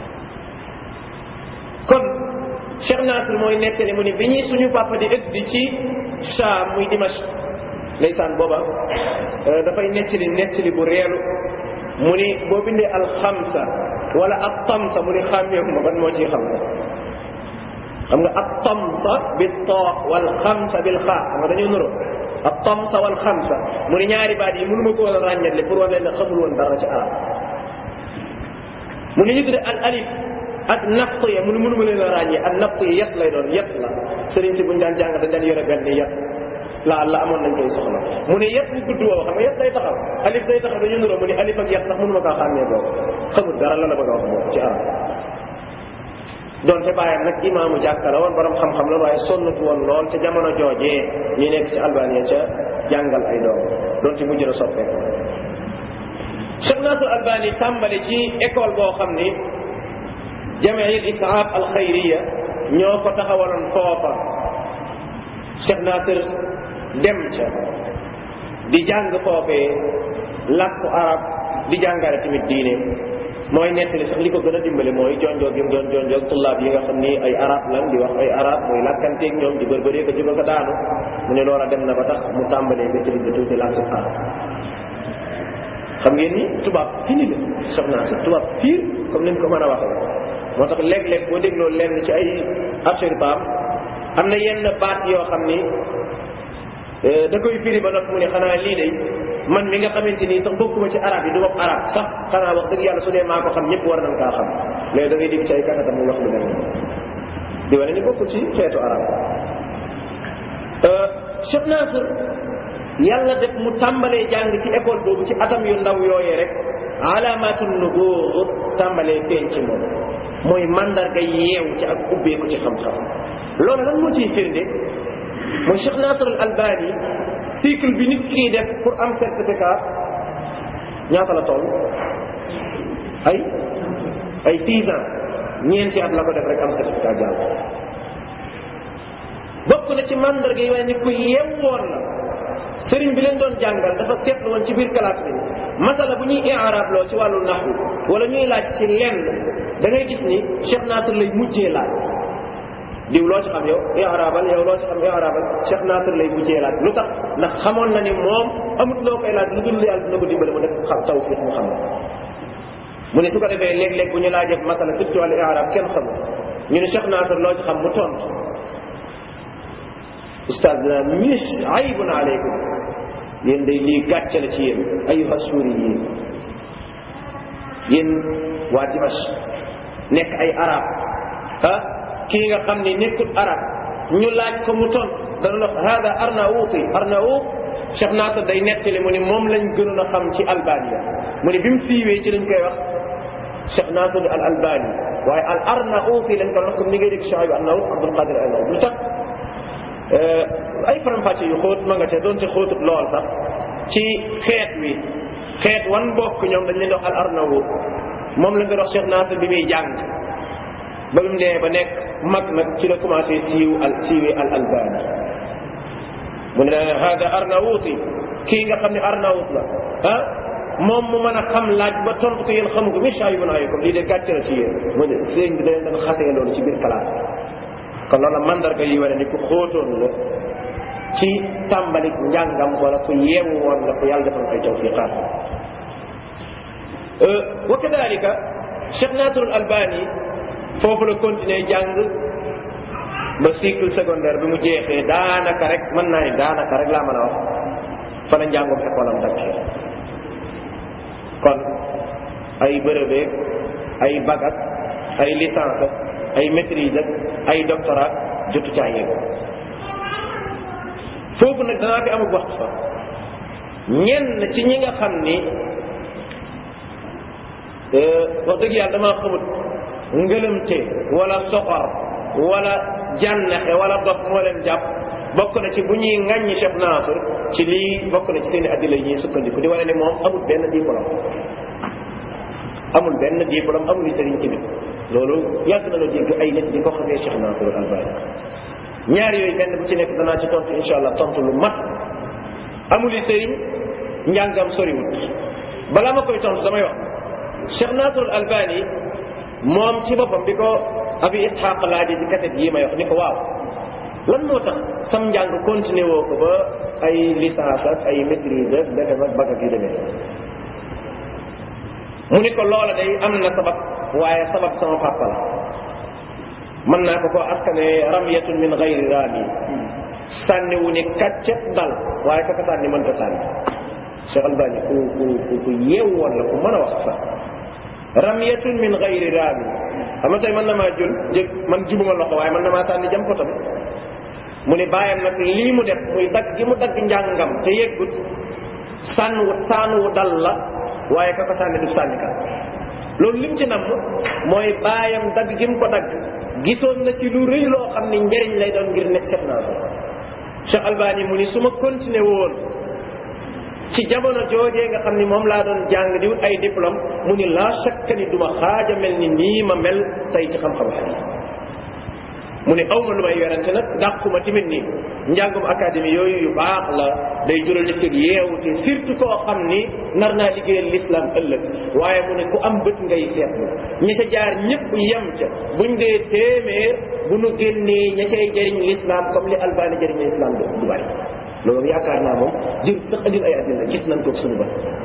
kon Cheikh Nasir mooy nettali mu ni bi ñuy suñu papa di ëgg di ci Saam muy Dimash ndeysaan booba dafay nettali nettali bu reelu mu ni boo bindee alxamsa wala ab tamsa mu ni xàmmeeku ma ban moo ciy xam xam nga ab tamsa bi too wal xamsa bil xaa xam nga dañoo nuro ab tamsa wal xamsa mu ni ñaari baat yi mënu ma ko woon a ràññatle pour wane ne xamul woon dara ci arab mu ni ñu tudde al alif ak naft ya mu ni mënu ma leen a ràññee ak naft yi yet lay doon yet la sëriñ si buñu daan jàng dañ daan yore benn yet la la amoon nañ koy soxla mu ne yet bu gudd woowu xam nga yet day taxaw alif day taxaw dañu nuroo mu ne alif ak yet sax mënu ma kaa xàmmee boobu xamul dara la la bëgg a wax boobu ci arab donte bàyyam nag imaamu jàkka la woon borom xam-xam la waaye sonnatu woon lool ca jamono joojee ñi nekk ci albania ca jàngal ay doom donte mujj na soppeeku Cheikh Nasir Albani tàmbali ci école boo xam ni jamiil isaab al xayriya ñoo ko taxawaloon foofa Cheikh Nasir dem ca di jàng foofee làkku arab di jàngale tamit diine mooy nettali sax li ko gën a dimbale mooy jonjoo gi mu doon jonjoo tullaab yi nga xam ni ay arab lan di wax ay arab mooy làkkanteeg ñoom di bërbëree ko jóge ko daanu mu ne loola dem na ba tax mu tàmbalee maîtrise tuuti làkku arab xam ngeen ni tubaab fini la soxna si tubaab fiir comme ni ñu ko mën a waxee moo tax léeg-léeg boo dégloo lenn ci ay affaire baam am na yenn baat yoo xam ni da koy firi ba noppi mu ne xanaa lii de man mi nga xamante ni sax bokkuma ci arab yi du wax arab sax xanaa wax dëgg yàlla su dee maa ko xam ñëpp war nañ kaa xam mais da ngay dégg ci ay kakatam mu wax lu mel di wane ni bokkul ci xeetu arab Cheikh Nasir yàlla def mu tàmbalee jàng ci école boobu ci atam yu ndaw yooyee rek alaamatul nubuwwa tàmbalee feeñ ci moom mooy mandarga yeew ci ak ubbeeku ci xam-xam loolu lan moo ciy firnde mooy Cheikh Nasir al Albani cycle bi nit kii def pour am certificat ñaata la toll ay ay six ans ñeenti at la ko def rek am certificat jàll bokk na ci mandarga yi waaye ni ku yeewoon la sëriñ bi leen doon jàngal dafa seetlu woon ci biir classe bi masala bu ñuy i'rab loo ci wàllu naxwu wala ñuy laaj ci lenn da ngay gis ni Cheikh Nasir lay mujjee laaj diw loo ci xam yow i'rabal yow loo ci xam i'rabal Cheikh Nasir lay mujjee laaj lu tax ndax xamoon na ni moom amut loo koy laaj lu dul yàlla dina ko dimbale mu def xam tawfiq mu xam mu ne su ko defee léeg-léeg bu ñu laajee masala surtout wàllu i'rab kenn xamul ñu ne Cheikh Nasir loo ci xam mu tontu ustaz dina mis aybun aleykum yéen day lii gàcce la ci yéen ayuha suuri yéen yéen waa Dimash nekk ay arab ah kii nga xam ni nekkul arab ñu laaj ko mu ton dana wax hada arnauti arnaut Cheikh Nasir day nettali mu ni moom lañ gënoon a xam ci albania mu ni bi mu siiwee ci lañ koy wax Cheikh Nasir al albani waaye al arnauti lañ ko wax comme ni ngay dégg Cheikh Arnaut Abdul Qadir Arnaut lu tax ay faram-fàcce yu xóot ma nga te doon te xóotut lool sax ci xeet wi xeet wan bokk ñoom dañ leen di wax al arnaut moom la nga wax Cheikh Nasir bi muy jàng ba mu nee ba nekk mag nag ci la commencé siiw al siiwee al albani mu ne hada arnauti kii nga xam ne arnaut la ah moom mu mën a xam laaj ba tontu ko yéen xamu ko mi shaayibun alaykum lii de gàcce la ci yéen mu ne sëriñ bi dañ doon xasee loolu ci biir classe kon loolu mandarga yi wane ni ku xóotoon la ci tàmbali njàngam wala ku yeewu woon la ku yàlla defal ay tawfiqaat wa kadalika Cheikh Nasir al Albani foofu la continuer jàng ba cycle secondaire bi mu jeexee daanaka rek mën naa ni daanaka rek laa mën a wax fa la njàngum école am dakkee kon ay bërëbeeg ay bac ak ay licence ak ay maîtrise ak ay doctorat jotu caa yegg foofu nag danaa fi amul waxtu fa ñenn ci ñi nga xam ni wax dëgg yàlla damaa xamut ngëlëmte wala soxor wala jànnaxe wala dof moo leen jàpp bokk na ci bu ñuy ŋàññi Cheikh Nasir ci lii bokk na ci seen i addila yi ñuy sukkandiku di wane ne moom amul benn diplôme amul benn diplôme amul sëriñ tamit loolu yàgg na la dégg ay nit di ko xasee Cheikh Nasir al Albani ñaar yooyu benn bu ci nekk danaa ci tontu insha allah tontu lu mat amul sëriñ njàngam soriwut balaa ma koy tontu damay wax Cheikh Nasir al Albani moom ci boppam bi ko abi Ishaq laaji ci kaset yi may wax ni ko waaw lan moo tax sam njàng continué woo ko ba ay licence ak ay maîtrise ak defe ak bac ak yu demee mu ni ko loola day am na sabab waaye sabab sama papa la mën naa ko ko askane ramyatun min gayri rami sànni wu ni kàccet dal waaye kaka sànni mën ta sànni Cheikh Albani ku ku ku ku yeew woon la ku mën a wax sax ramyatun min gayri rami xam nga tey mën na maa jul jëg man jubuma loxo waaye mën na maa sànni jam ko tamit mu ni bàyyam nag lii mu def muy dagg gi mu dagg njàngam te yeggut sànnu sànnuwu dal la waaye ka ko sànni du sànni ka loolu lim ci nam mooy bàyyam dagg gi mu ko dagg gisoon na ci lu rëy loo xam ni njëriñ lay doon ngir nekk Cheikh Nasir Cheikh Albani mu ni su ma continué woon ci jamono joojee nga xam ni moom laa doon jàng di wut ay diplôme mu ni laa shakka ni duma xaaja mel ni nii ma mel tey ci xam-xamu xadiis mu ne aw ma lu may werante nag dàquma tamit ni njàngum académie yooyu yu baax la day jural nit ki yeewu te surtout koo xam ni nar naa liggéeyal l'islam ëllëg waaye mu ne ku am bët ngay seetlu ña ca jaar ñëpp yem ca buñ dee téeméer bu nu génnee ña cay jëriñ l'islam comme li albani jëriñ l'islam du du bari loolu yaakaar naa moom jër sax andil ay addina gis nañ ko suñu ba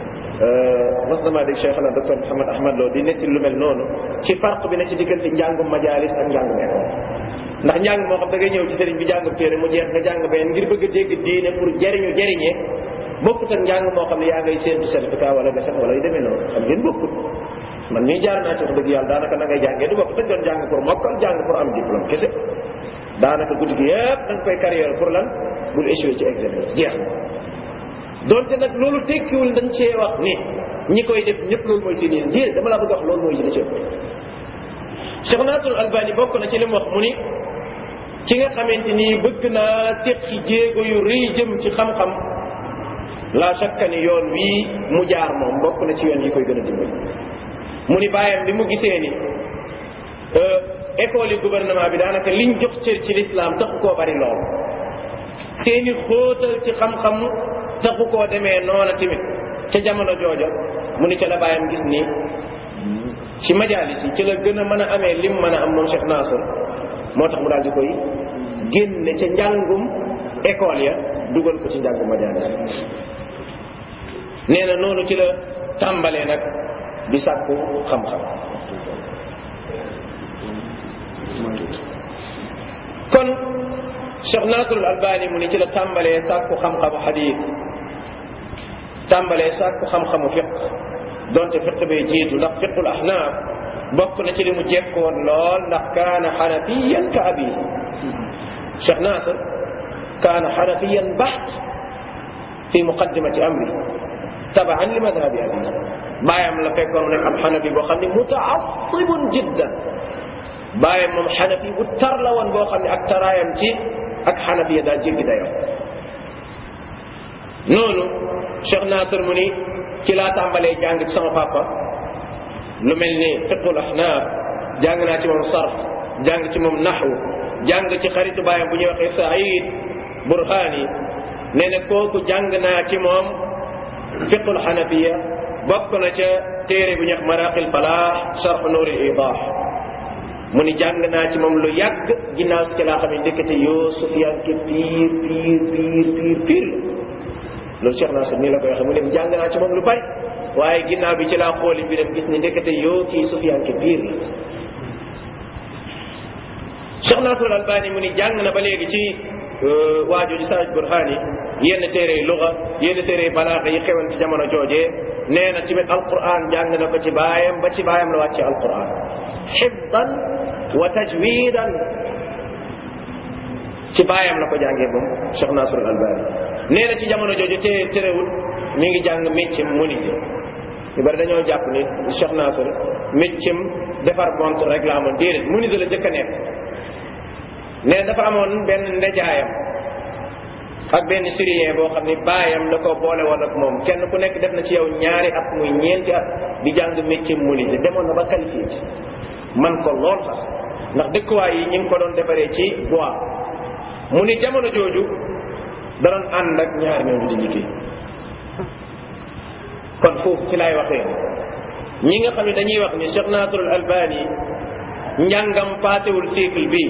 mas damaa dégg Cheikh na docteur Mouhamed Ahmad Lo di netti lu mel noonu ci farq bi ne ci diggante njàngum majalis ak njàngum école ndax njàng moo xam da ngay ñëw ci sëriñ bi jàngum téere mu jeex nga jàng benn ngir bëgg a dégg diine pour jëriñu jëriñee bokkut ak njàng moo xam ne yaa ngay séentu certificat wala defet wala yu demee noonu xam ngeen bokkut man mii jaar naa ci wax dëgg yàlla daanaka na ngay jàngee du bokk dañ doon jàng pour mokkal jàng pour am diplôme kese daanaka guddi gi yëpp da nga koy carrière pour lan bul échoué ci examen jeex na donte nag loolu tekkiwul dañ cee wax ni ñi koy def ñëpp loolu mooy seen yéen déedéet dama laa bëgg wax loolu mooy li ci ëpp Cheikh Nasrul Albani bokk na ci li mu wax mu ni ki nga xamante ni bëgg naa teqi jéego yu rëy jëm ci xam-xam la shakka ni yoon wii mu jaar moom bokk na ci yoon yi koy gën a dimbali mu ni bàyyam bi mu gisee ni école yi gouvernement bi daanaka liñ jox cër ci l'islam taxu koo bari lool seeni xóotal ci xam-xam taxu koo demee noona tamit ca jamono jooja mu ni ca la bàyyam gis ni ci majalis yi ci la gën a mën a amee lim mën a am moom Cheikh Nasr moo tax mu daal di koy génne ca njàngum école ya dugal ko ci njàngum majalis nee na noonu ci la tàmbalee nag di sàkku xam-xam kon Cheikh Nasrul Albani mu ni ci la tàmbalee sàkku xam-xamu xadiis tàmbalee sàkku xam-xamu fiq donte fiq bee jiitu ndax fiqul ahnaaf bokk na ci li mu jekkoon lool ndax kaana xanafiyan ka abi Cheikh Nasr kaana xanafiyan baxt fi muqaddimati amri tabaan li madhabi abi bàyyam la fekkoon mu nekk ab xanafi boo xam ne mutaasibun jiddan bàyyam moom xanafi bu tar la woon boo xam ne ak taraayam ci ak xanafiya daa jéggi dayoo noonu Cheikh Nasr mu ni ci laa tàmbalee jàng ci sama papa lu mel ni fiqul ahnaaf jàng naa ci moom sarf jàng ci moom naxwu jàng ci xaritu bàyyam bu ñuy waxee Saïd Burhani nee na kooku jàng naa ci moom fiqul xanafiya bokk na ca téere bu ñuy wax maraqil falaax sarf nuuri idah mu ni jàng naa ci moom lu yàgg ginnaaw si ci laa xam ne ndekete yoo Sufyaan ke piir piir piir piir piir loolu Cheikh Nasr nii la koy waxee mu ne jàng naa ci moom lu bari waaye ginnaaw bi ci laa xooli mbiram gis ni ndekete yoo kii Sufyaan ke piir la Cheikh Nasr Albani mu ni jàng na ba léegi ci waajooju Saaj Burhaani yenn téere yi luga yenn téere yi balaaxa yi xewoon ci jamono joojee nee na tamit alquran jàng na ko ci baayam ba ci baayam la wàcce alquran xifdan wa tajwidan ci baayam la ko jàngee moom Cheikh Nasr al Albani nee na ci jamono jooju te terewul mi ngi jàng méccam menuisier ñu bari dañoo jàpp ni Cheikh Nasr méccam defar montre rek la amoon déedéet menuisier la jëkk a nekk nee na dafa amoon benn ndejaayam ak benn syrien boo xam ni baayam da ko boole woon ak moom kenn ku nekk def na ci yow ñaari at muy ñeenti at di jàng méccam menuisier demoon na ba qualifié ci man ko lool sax ndax dëkkuwaay yi ñu ngi ko doon defaree ci bois mu ni jamono jooju da doon ànd ak ñaar ñooñu di liggéey kon foofu ci laay waxee ñi nga xam ne dañuy wax ni Cheikh Nasrul Albani njàngam paasewul cycle bii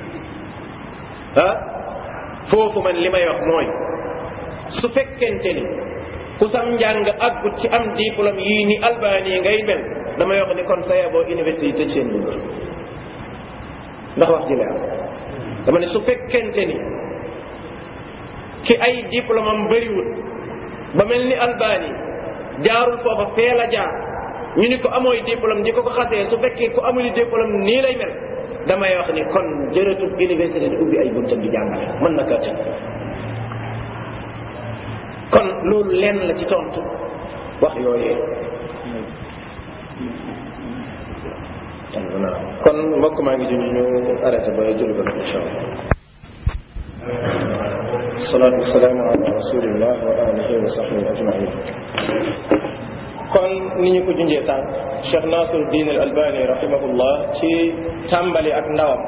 ah foofu man li may wax mooy su fekkente ni ku sam njàng aggut ci am diplôme yii ni Albani ngay mel damay wax ni kon saya boo université tëj seen bunt ndax wax ji leer dama ne su fekkente ni ki ay diplôme am bëriwul ba mel ni albani jaarul foofa fee la jaar ñu ni ko amooy diplôme di ko ko xasee su fekkee ku amuli diplôme nii lay mel damay wax ni kon jërëtul université di ubbi ay buntam di jàngale mën na kaa tëj kon loolu lenn la ci tontu wax yooyee kon mbokk maa ngi junj ñu arrêté ba jël ko incha allah salaatu wasalaamu ala rasulillah wa alihi wa sahbihi ajmain kon ni ñu ko junjee sànq Cheikh Nasir Din al Albani rahimahullah ci tàmbali ak ndawam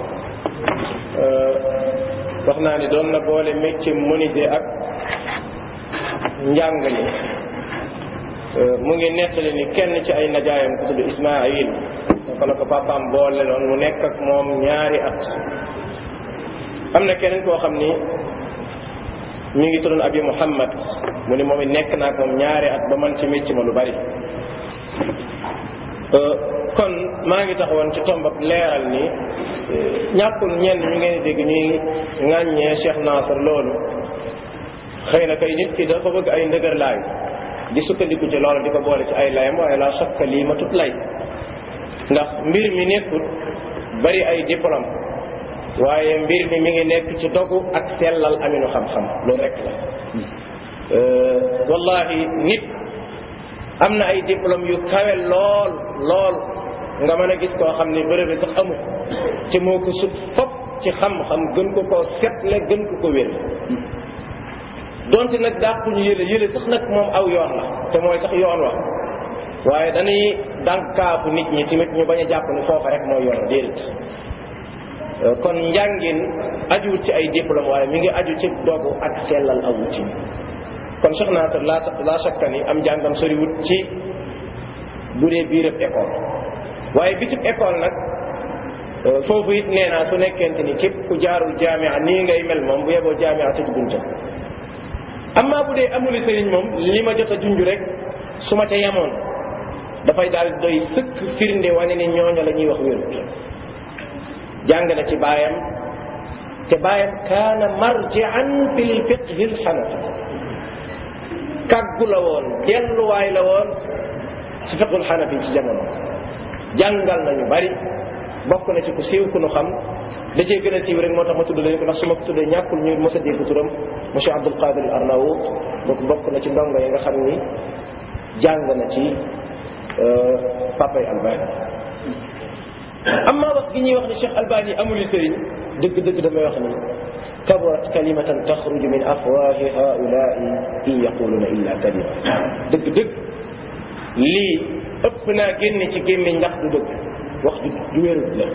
wax naa ni doon na boole métier menuisier ak njàngale mu ngi nettali ni kenn ci ay najaayam ku tudd Ismaayil ko la ko papaam boole loon mu nekk ak moom ñaari at am na keneen koo xam ni mi ngi tuddoon abi muhammad mu ni moom it nekk naa ak moom ñaari at ba man ci mécc ma lu bari kon maa ngi taxawoon ci tombab leeral ni ñàkkul ñenn ñu ngeen dégg ñuy ŋàññee Cheikh Nasr loolu xëy na kay nit ki dafa bëgg ay ndëgër laay di sukkandiku ci loolu di ko boole ci ay layam waaye la sakka lii ma tut lay ndax mbir mi nekkul bari ay diplôme waaye mbir mi mi ngi nekk ci dogu ak sellal aminu xam-xam loolu rek la wallahi nit am na ay diplôme yu kawe lool lool nga mën a gis koo xam ni bërëb bi sax amu te moo ko sut fop ci xam-xam gën ko koo setle gën ko ko wér donte nag dàquñu yële yële sax nag moom aw yoon la te mooy sax yoon wax waaye dañuy dànkaafu nit ñi tamit ñu bañ a jàpp ni foofa rek mooy yoon déedéet kon njàngin ajuwut ci ay diplôme waaye mi ngi aju ci dogu ak sellal aw wutin kon Cheikh Nasr la la shakka ni am njàngam soriwut ci bu dee biirëb école waaye bitib école nag foofu it nee naa su nekkente ni képp ku jaarul jaamia nii ngay mel moom bu yeboo jaamia tëj buntam amma bu dee amuli sëriñ moom li ma jot a junj rek su ma ca yemoon dafay daal doy sëkk firnde wane ni ñooña la ñuy wax wérut jàng na ci baayam te baayam kaana marjian fi lfiqhi lxanafi kàggu la woon delluwaay la woon ci fiqhul xanafi ci jamono jàngal nañu bari bokk na ci ku siiw ku nu xam da cee gën a siiw rek moo tax ma tudd leen ko ndax su ma ko tuddee ñàkkul ñu mos a dégg turam monsieur Abdul Qadir al Arnaout bokk bokk na ci ndongo yi nga xam ni jàng na ci papay Albani amma wax gi ñuy wax ni Cheikh Albani amul sëriñ dëgg-dëgg damay wax ni kaburat kalimatan taxruju min afwahi haulai in yaquluna illa kalima dëgg-dëgg lii ëpp naa génne ci gémmiñ ndax du dëgg wax du du wérut la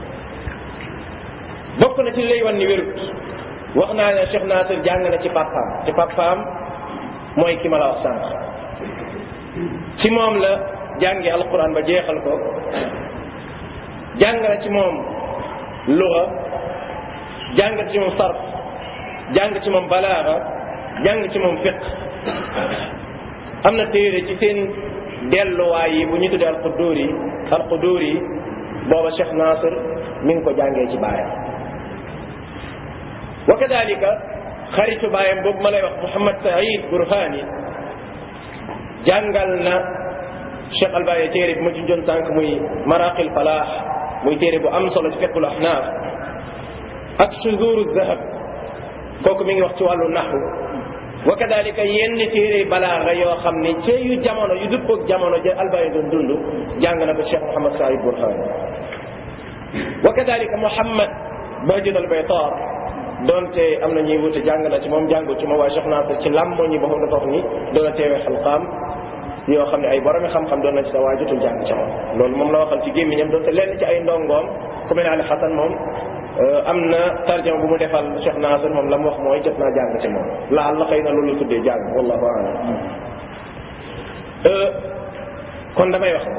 bokk na ci lay wan ni wérut wax naa ne Cheikh Nasir jàng na ci papaam ci papaam mooy ki ma la wax sànq ci moom la jàngi alquran ba jeexal ko jàng na ci moom luga jàng ci moom sarf jàng ci moom balaaga jàng ci moom fiq am na téere ci seen delluwaay yi bu ñu tuddee alqudur yi alqudur yi booba Cheikh Nasir mi ngi ko jàngee ci baayam wa kadalika xaritu baayam boobu ma lay wax Mouhamad Saïd Burhani jàngal na Cheikh Albaye téere bi ma ci jon tànk muy maraqil falaax muy téere bu am solo ci fiqul ahnaaf ak suduru zahab kooku mi ngi wax ci wàllu naxu wa kadalika yenn téere balaaga yoo xam ne ci yu jamono yu dëppoog jamono ja Albaye doon dund jàng na ko Cheikh Mouhamad Saïd Burhani wa kadalika Mouhamad Bahjat al-Baytar donte am na ñuy wute jàng na ci moom jàngu ci moom waaye Cheikh Nasir ci làmmoo ñi boppam dafa wax ni doon a teewee xalqaam yoo xam ne ay boromi xam-xam doon na ci sa waaye jotul jàng ci moom loolu moom la waxal ci gémmiñam donte lenn ci ay ndongoom ku mel ne Ali Xasan moom am na tarjama bu mu defal Cheikh Nasir moom la mu wax mooy jot naa jàng ci moom laal la xëy na loolu la tuddee jàng wallahu a'lam kon damay wax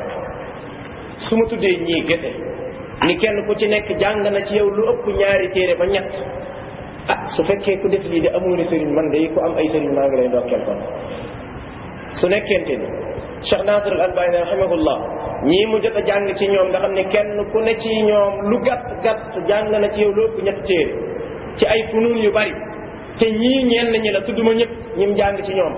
su ma tuddee ñii gete ni kenn ku ci nekk jàng na ci yow lu ëpp ñaari téere ba ñett ah su fekkee ku def lii de amoo ni sëriñ man de ku am ay sëriñ maa ngi lay ndokkeel kon su nekkente ni Cheikh Nasir al Albani rahimahullah ñii mu jot a jàng ci ñoom nga xam ne kenn ku ne ci ñoom lu gàtt gàtt jàng na ci yow lu ëpp ñetti téere ci ay funuun yu bari te ñii ñenn ñi la tudduma ñëpp ñim jàng ci ñoom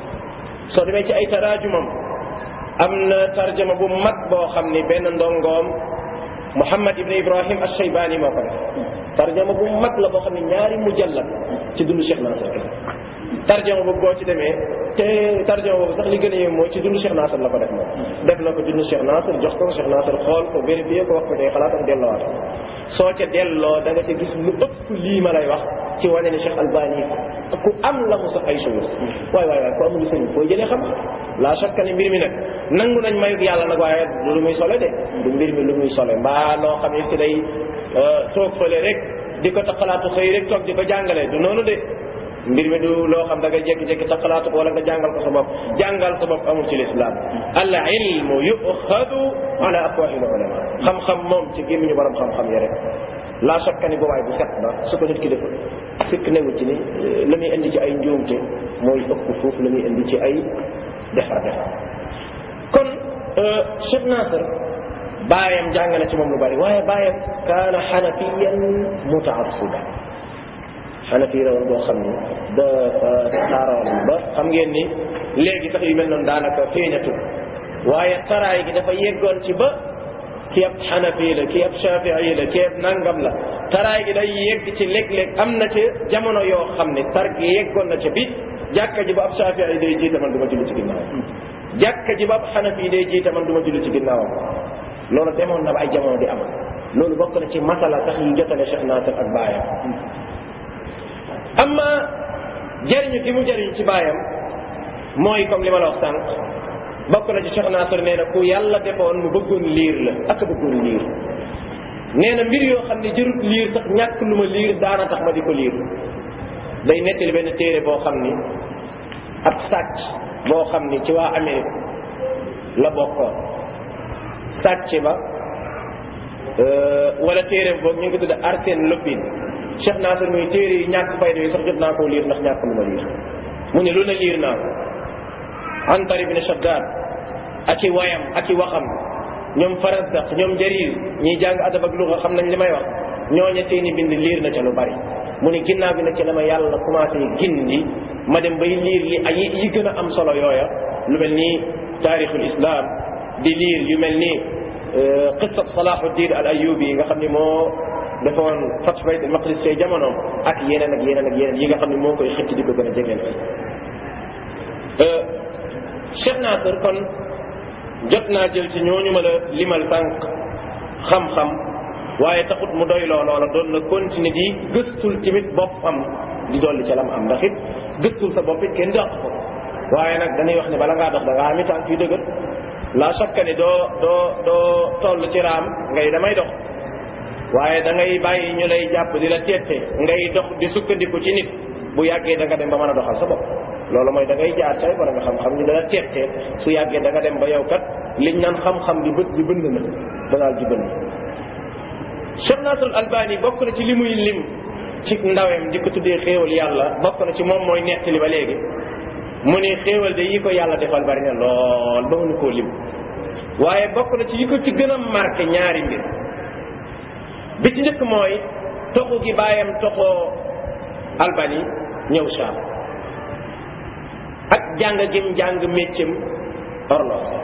soo demee ci ay taraajumam am na tarjama bu mag boo xam ni benn ndongoom Muhammad ibn Ibrahim al-Shaybani moo ko def tarjama bu mag la boo xam ne ñaari mujallad ci dundu Cheikh Nasir tarjama boobu boo ci demee te tarjama boobu sax li gën a yem mooy ci dundu Cheikh Nasir la ko def moom def na ko dundu Cheikh Nasir jox ko Cheikh Nasir xool ko vérifié ko wax ko day xalaatam delloowaat soo ca delloo da nga ca gis lu ëpp lii ma lay wax ci wane ne Cheikh Albani ku am la mu sax ay choses waay waay waay ku amul sëñ foo jëlee xam la chaque ne mbir mi nag nangu nañ mayug yàlla nag waaye du lu muy sole de du mbir mi lu muy sole mbaa loo xam ne si day toog fële rek di ko taxalaatu xëy rek toog di ko jàngale du noonu de mbir mi du loo xam da nga jékki-jékki taxalaatu ko wala nga jàngal ko sa bopp jàngal sa bopp amul ci lislaam al ilmu yuxadu ala afwahil ulama xam-xam moom ci gémmiñu borom xam-xam yi rek la chaque ni boobaay bu set ba su ko nit ki deful fikk newu ci ni la muy indi ci ay njuumte mooy ëpp foofu la muy indi ci ay defar defar kon Cheikh Nasir baayam jàng na ci moom lu bari waaye baayam kaana xanafiyan mutaassiba xanafi la woon boo xam ni dafa taaroon ba xam ngeen ni léegi sax yu mel noonu daanaka feeñatul waaye taraay gi dafa yeggoon ci ba kii ab xanafi la kii ab shafii la kii ab nangam la taraay gi day yegg ci léeg-léeg am na ca jamono yoo xam ne tar gi yeggoon na ca bi jàkka ji ba ab shafii day jiite man du ma julli ci ginnaawam jàkka ji ba ab xanafi day jiite man du ma julli ci ginnaawam loolu demoon na ba ay jamono di am loolu bokk na ci masala sax yi jotale Cheikh Nasir ak baayam amma jariñu gi mu jariñ ci baayam mooy comme li ma la wax sànq bokk na ci Cheikh Nasir nee na ku yàlla defoon mu bëggoon liir la ak bëggoon liir nee na mbir yoo xam ne jërut liir sax ñàkk lu ma liir daana tax ma di ko liir day nettali benn téere boo xam ni ab sàcc boo xam ni ci waa Amérique la bokkoon sàcc ba wala téere boobu ñu ngi ko tudde Arsène Lupin Cheikh Nasir muy téere yi ñàkk fayda yi sax jot naa koo liir ndax ñàkk lu ma liir mu ne lu ne liir naa ko Antar ibn Shaddad ak i wayam ak i waxam ñoom Farazdaq ñoom Jarir ñiy jàng adab ak luga xam nañ li may wax ñooña seeni bind liir na ca lu bari mu ne ginnaaw bi nag ci la ma yàlla commencé gindi ma dem bay liir li ay yi gën a am solo yooya lu mel ni taarixul islam di liir yu mel ni qissat Salahuddin al Ayyubi yi nga xam ni moo defoon Fath Bayt al Maqdis say jamonoom ak yeneen ak yeneen ak yeneen yi nga xam ne moo koy xëcc di ko gën a jegeel Cheikh Nasir kon jot naa jël ci ñooñu ma la limal sànq xam-xam waaye taxut mu doy loo loola doon na continuer di gëstul tamit boppam di dolli ca lam am ndax it gëstul sa bopp it kenn dàq ko waaye nag dañuy wax ne bala ngaa dox da ngaa ami tànk yu dëgër la chaque ne doo doo doo toll ci raam ngay damay dox waaye da ngay bàyyi ñu lay jàpp di la teete ngay dox di sukkandiku ci nit bu yàggee da nga dem ba mën a doxal sa bopp loolu mooy da ngay jaar say borom nga xam-xam ñu dala teete su yàggee da nga dem ba yow kat liñ naan xam-xam bi bët bi bënd na da daal di bënd Cheikh Nasrul Albani bokk na ci li muy lim ci ndawem di ko tuddee xéewal yàlla bokk na ci moom mooy nettali ba léegi mu ni xéewal de yi ko yàlla defal bari na lool ba mënu koo lim waaye bokk na ci yi ko ci gën a marqué ñaari mbir bi ci njëkk mooy toxu gi bàyyam toxoo Albanie ñëw Saam ak jàng gim jàng méccam horloge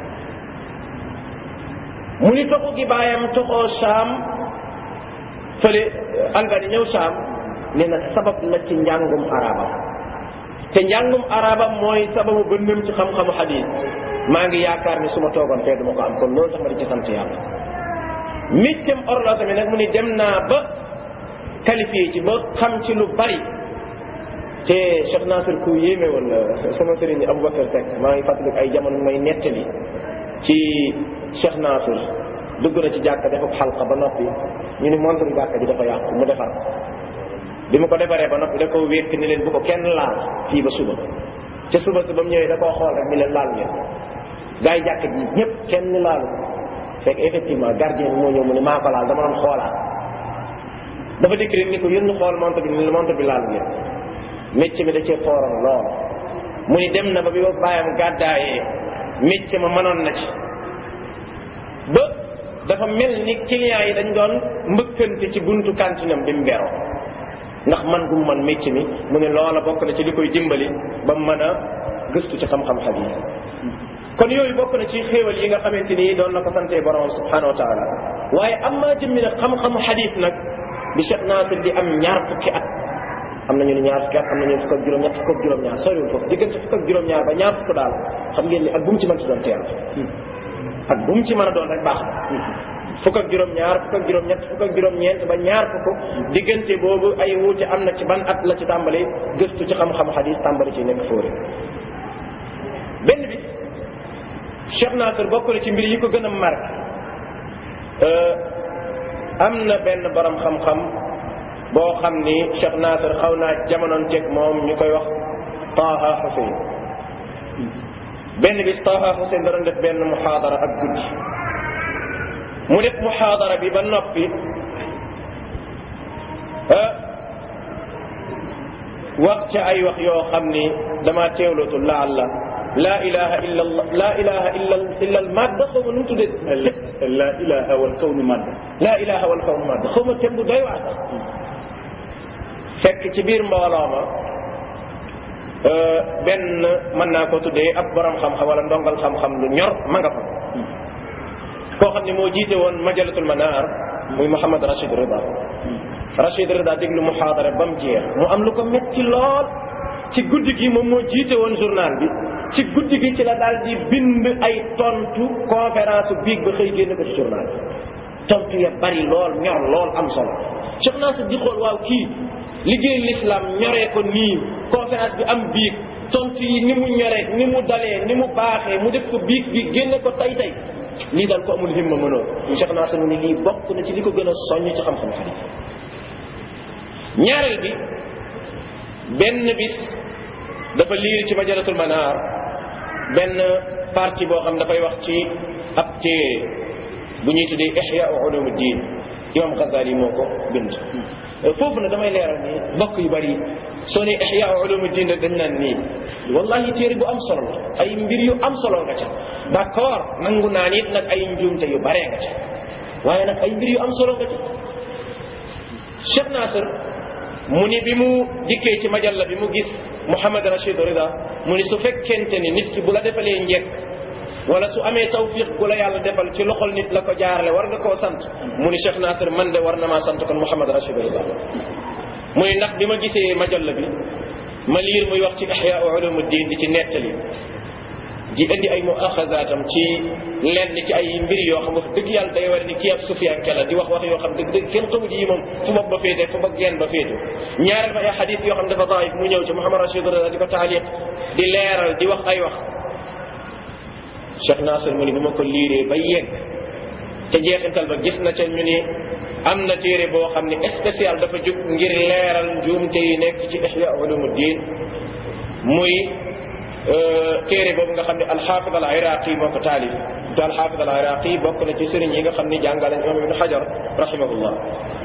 mu ni toxu gi baayam toxoo Saam fële Albanie ñëw Saam nee na sabab la ci njàngum arabam te njàngum arabam mooy sababu bëndam ci xam-xamu xadiis maa ngi yaakaar ni su ma toogoon fee duma ko am kon loolu tax ma di ci sant yàlla méccam horloge mi nag mu ni dem naa ba qualifié ci ba xam ci lu bari te Cheikh Nasir ku yéeme woon sama sëriñ ni Aboubacar Seck maa ngi fàttaliku ay jamono may nettali ci Cheikh Nasir dugg na ci jàkka dafa xalqa ba noppi ñu ni montre jàkka ji dafa yàqu mu defar bi mu ko defaree ba noppi da koo wékk ni leen bu ko kenn laal fii ba suba ca suba si ba mu ñëwee da koo xool rek ni leen laal ngeen gars yi jàkka ji ñëpp kenn laalu fekk effectivement gardien bi moo ñëw mu ne maa ko laal dama doon xoolaat dafa dikk rek ni ko yéen xool montre bi ni montre bi laal ngeen métier mi da cee fooroon lool mu ni dem na ba bi ba bàyyam gàddaayee métier ma mënoon na ci ba dafa mel ni clients yi dañ doon mbëkkante ci buntu kantinam bi mu beroo ndax man gu mu man métier mi mu ne loola bokk na ci li koy dimbali ba mu mën a gëstu ci xam-xam xadiis kon yooyu bokk na ci xéewal yi nga xamante ni doon na ko santee borom subhanahu wa taala waaye am maa jëmmi nag xam-xamu xadiis nag bi Cheikh Nasir di am ñaar fukki at am nañu ne ñaar fukki at am nañu fukk ak juróom-ñett fukk ak juróom-ñaar soriwul foofu diggante fukk ak juróom-ñaar ba ñaar fukk daal xam ngeen ni ak bu mu ci mën ci doon teel ak bu mu ci mën a doon rek baax na fukk ak juróom-ñaar fukk ak juróom-ñett fukk ak juróom-ñeent ba ñaar fukk diggante boobu ay wuute am na ci ban at la ci tàmbali gëstu ci xam-xam xadis tàmbali ci nekk fóore benn bi Cheikh Nasir bokk na ci mbir yi ko gën a marqué am na benn borom xam-xam boo xam ni Cheikh Nasir xaw naa jamonoon teg moom ñu koy wax Taha Hussein benn bis Taha Hussein da doon def benn muxaadara ak guddi mu def muxaadara bi ba noppi wax ca ay wax yoo xam ni dama teewlootu laalla laa ilaha illa allah laa ilaha illa illa al madd xaw ma nu mu tuddee la ilaha wal kawnu madd laa ilaha wal kawnu madd xaw ma tem bu doy waar sax fekk ci biir mbooloo ma benn mën naa ko tuddee ab borom xam-xam wala ndongal xam-xam lu ñor ma nga fa koo xam ne moo jiite woon majalatul manar muy Mouhamad Rachid Rida Rachid Rida déglu muxaadara ba mu jeex mu am lu ko metti lool ci guddi gi moom moo jiite woon journal bi ci guddi gi ci la daal di bind ay tontu conférence biig ba xëy génn ko ci journal bi tontu ya bari lool ñor lool am solo Cheikh Nasir di xool waaw kii liggéey l'islam ñoree ko nii conférence bi am biig tontu yi ni mu ñoree ni mu dalee ni mu baaxee mu def ko biig bi génne ko tay tay lii daal ko amul himma mënoo Cheikh Nasir mu ni lii bokk na ci li ko gën a soññ ci xam-xam xadiis ñaareel bi benn bis dafa liir ci majalatul manar benn partie boo xam dafay wax ci ab téere bu ñuy tuddee ihya ulumuddin imam Ghazali moo ko bind foofu na damay leeral ni mbokk yu bari soo ne ihya ulumuddin rek dañ naan nii wallahi téere bu am solo la ay mbir yu am solo nga ca d'accord nangu naa nit nag ay njuumte yu baree nga ca waaye nag ay mbir yu am solo nga ca Cheikh Nasir mu ni bi mu dikkee ci majalla bi mu gis Mouhamad Rachid Rida mu ni su fekkente ni nit ki bu la defalee njekk wala su amee tawfiq gu la yàlla defal ci loxol nit la ko jaarale war nga koo sant mu ni Cheikh Nasir man de war na maa sant kon Mouhamad Rachid Rida mu ni ndax bi ma gisee majalla bi ma liir muy wax ci Ihya Ulumuddin di ci nettali di indi ay muaxazaatam ci lenn ci ay mbir yoo xam wax dëgg yàlla day war ni kii ab sufiyanke la di wax wax yoo xam dëgg dëgg kenn xamu ci yi moom fu bopp ba féete fu ba geen ba féete ñaareel ba ay xadis yoo xam dafa daif mu ñëw ci Muhammad Rashid Rida di ko taaliq di leeral di wax ay wax Cheikh Nasir mu ni bi ma ko liiree ba yegg ca jeexintal ba gis na ca ñu ni am na téere boo xam ne spécial dafa jóg ngir leeral njuumte yi nekk ci Ihya Ulumuddin muy téere boobu nga xam ne alxaafid al iraqi moo ko taalif te alxaafid al iraqi bokk na ci sëriñ yi nga xam ne jàngale imam ibn xajar rahimahullah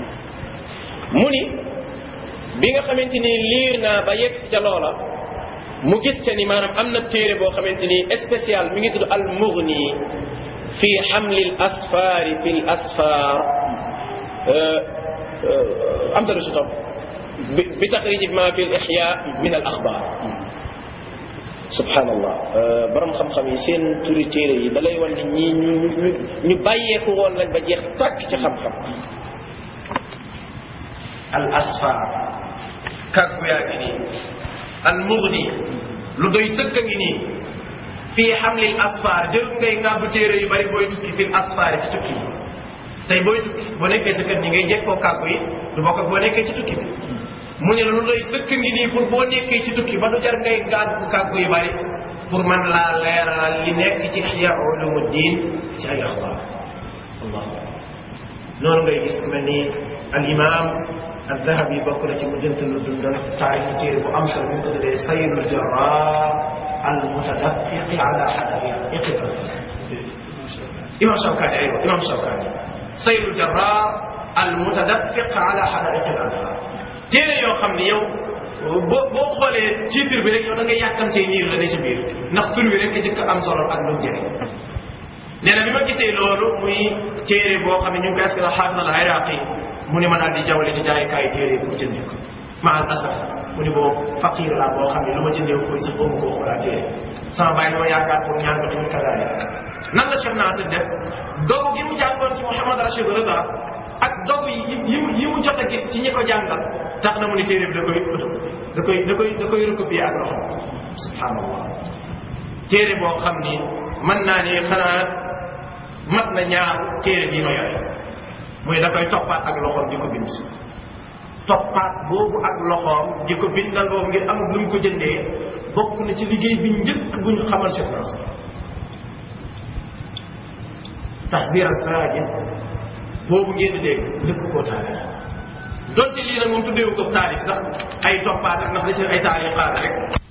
mu ni bi nga xamante ni liir naa ba yegg ca loola mu gis ca ni maanaam am na téere boo xamante ni spécial mi ngi tudd al mughni fi xamli al asfaari fi l asfaar am dalu si topp bi taxrij ma fi l ixya min al axbar subhanallah borom xam-xam yi seen turi téere yi da lay wan ne ñii ñu ñu ñu bàyyeeku woon lañ ba jeex tàkk ci xam-xam al asfar kàggu yaa ngi nii al mugni lu doy sëkk a ngi nii fii xamlil asfar jël ngay ngàbbu téere yu bari booy tukki fil asfar ci tukki yi tey booy tukki boo nekkee sa kër ñi ngay jekkoo kàggu yi du bokk ak boo nekkee ci tukki bi mu ne lu doy sëkk ngi nii pour boo nekkee ci tukki ba du jar ngay ngàggu kàggu yu bari pour man laa leeral li nekk ci ihya ulumuddin ci ay axbaar allah noonu ngay gis ku mel ni al imam al dahabi bokk na ci mu jënt lu dundal taarif téere bu am solo bi mu ko tuddee sayyidul jarrar al mutadaffiqi ala hadaiqi imam shawkani aywa imam shawkani sayyidul jarrar al mutadaffiq ala hadaiqi al anhar téere yoo xam ne yow boo boo xoolee titre bi rek yow da ngay yàkkamtee niir la ne ci biir ndax tur bi rek jëkk am solo ak lu jëriñ nee na bi ma gisee loolu muy téere boo xam ne ñu ngi koy askan xaafis al iraqi mu ne ma daal di jawale ci jaayukaay téere pour jënd ko ma al asaf mu ne boobu faqir laa boo xam ne lu ma jëndee koy sax boobu ko xoolaa téere sama bàyyi dama yaakaar pour ñaan ko tamit kadaale nan la Cheikh Nasir def dogu gi mu jàngoon ci Mouhamad Rachid Rida ak dogu yi yi mu yi mu jot a gis ci ñi ko jàngal tax na mu ne téere bi da koy photo da koy da koy da koy recopier ak loxo subhanallah téere boo xam ni mën naa ni xanaa mat na ñaar téere bii ma yore muy da koy toppaat ak loxoom di ko bind toppaat boobu ak loxoom di ko bindal boobu ngir am lu mu ko jëndee bokk na ci liggéey bi njëkk bu ñu xamal Cheikh Nasir tahzir as-sajid boobu ngeen di dégg njëkk koo taarix donte lii nag moom tuddeewu ko taarix sax ay toppaat ak ndax da ci ay taarix rek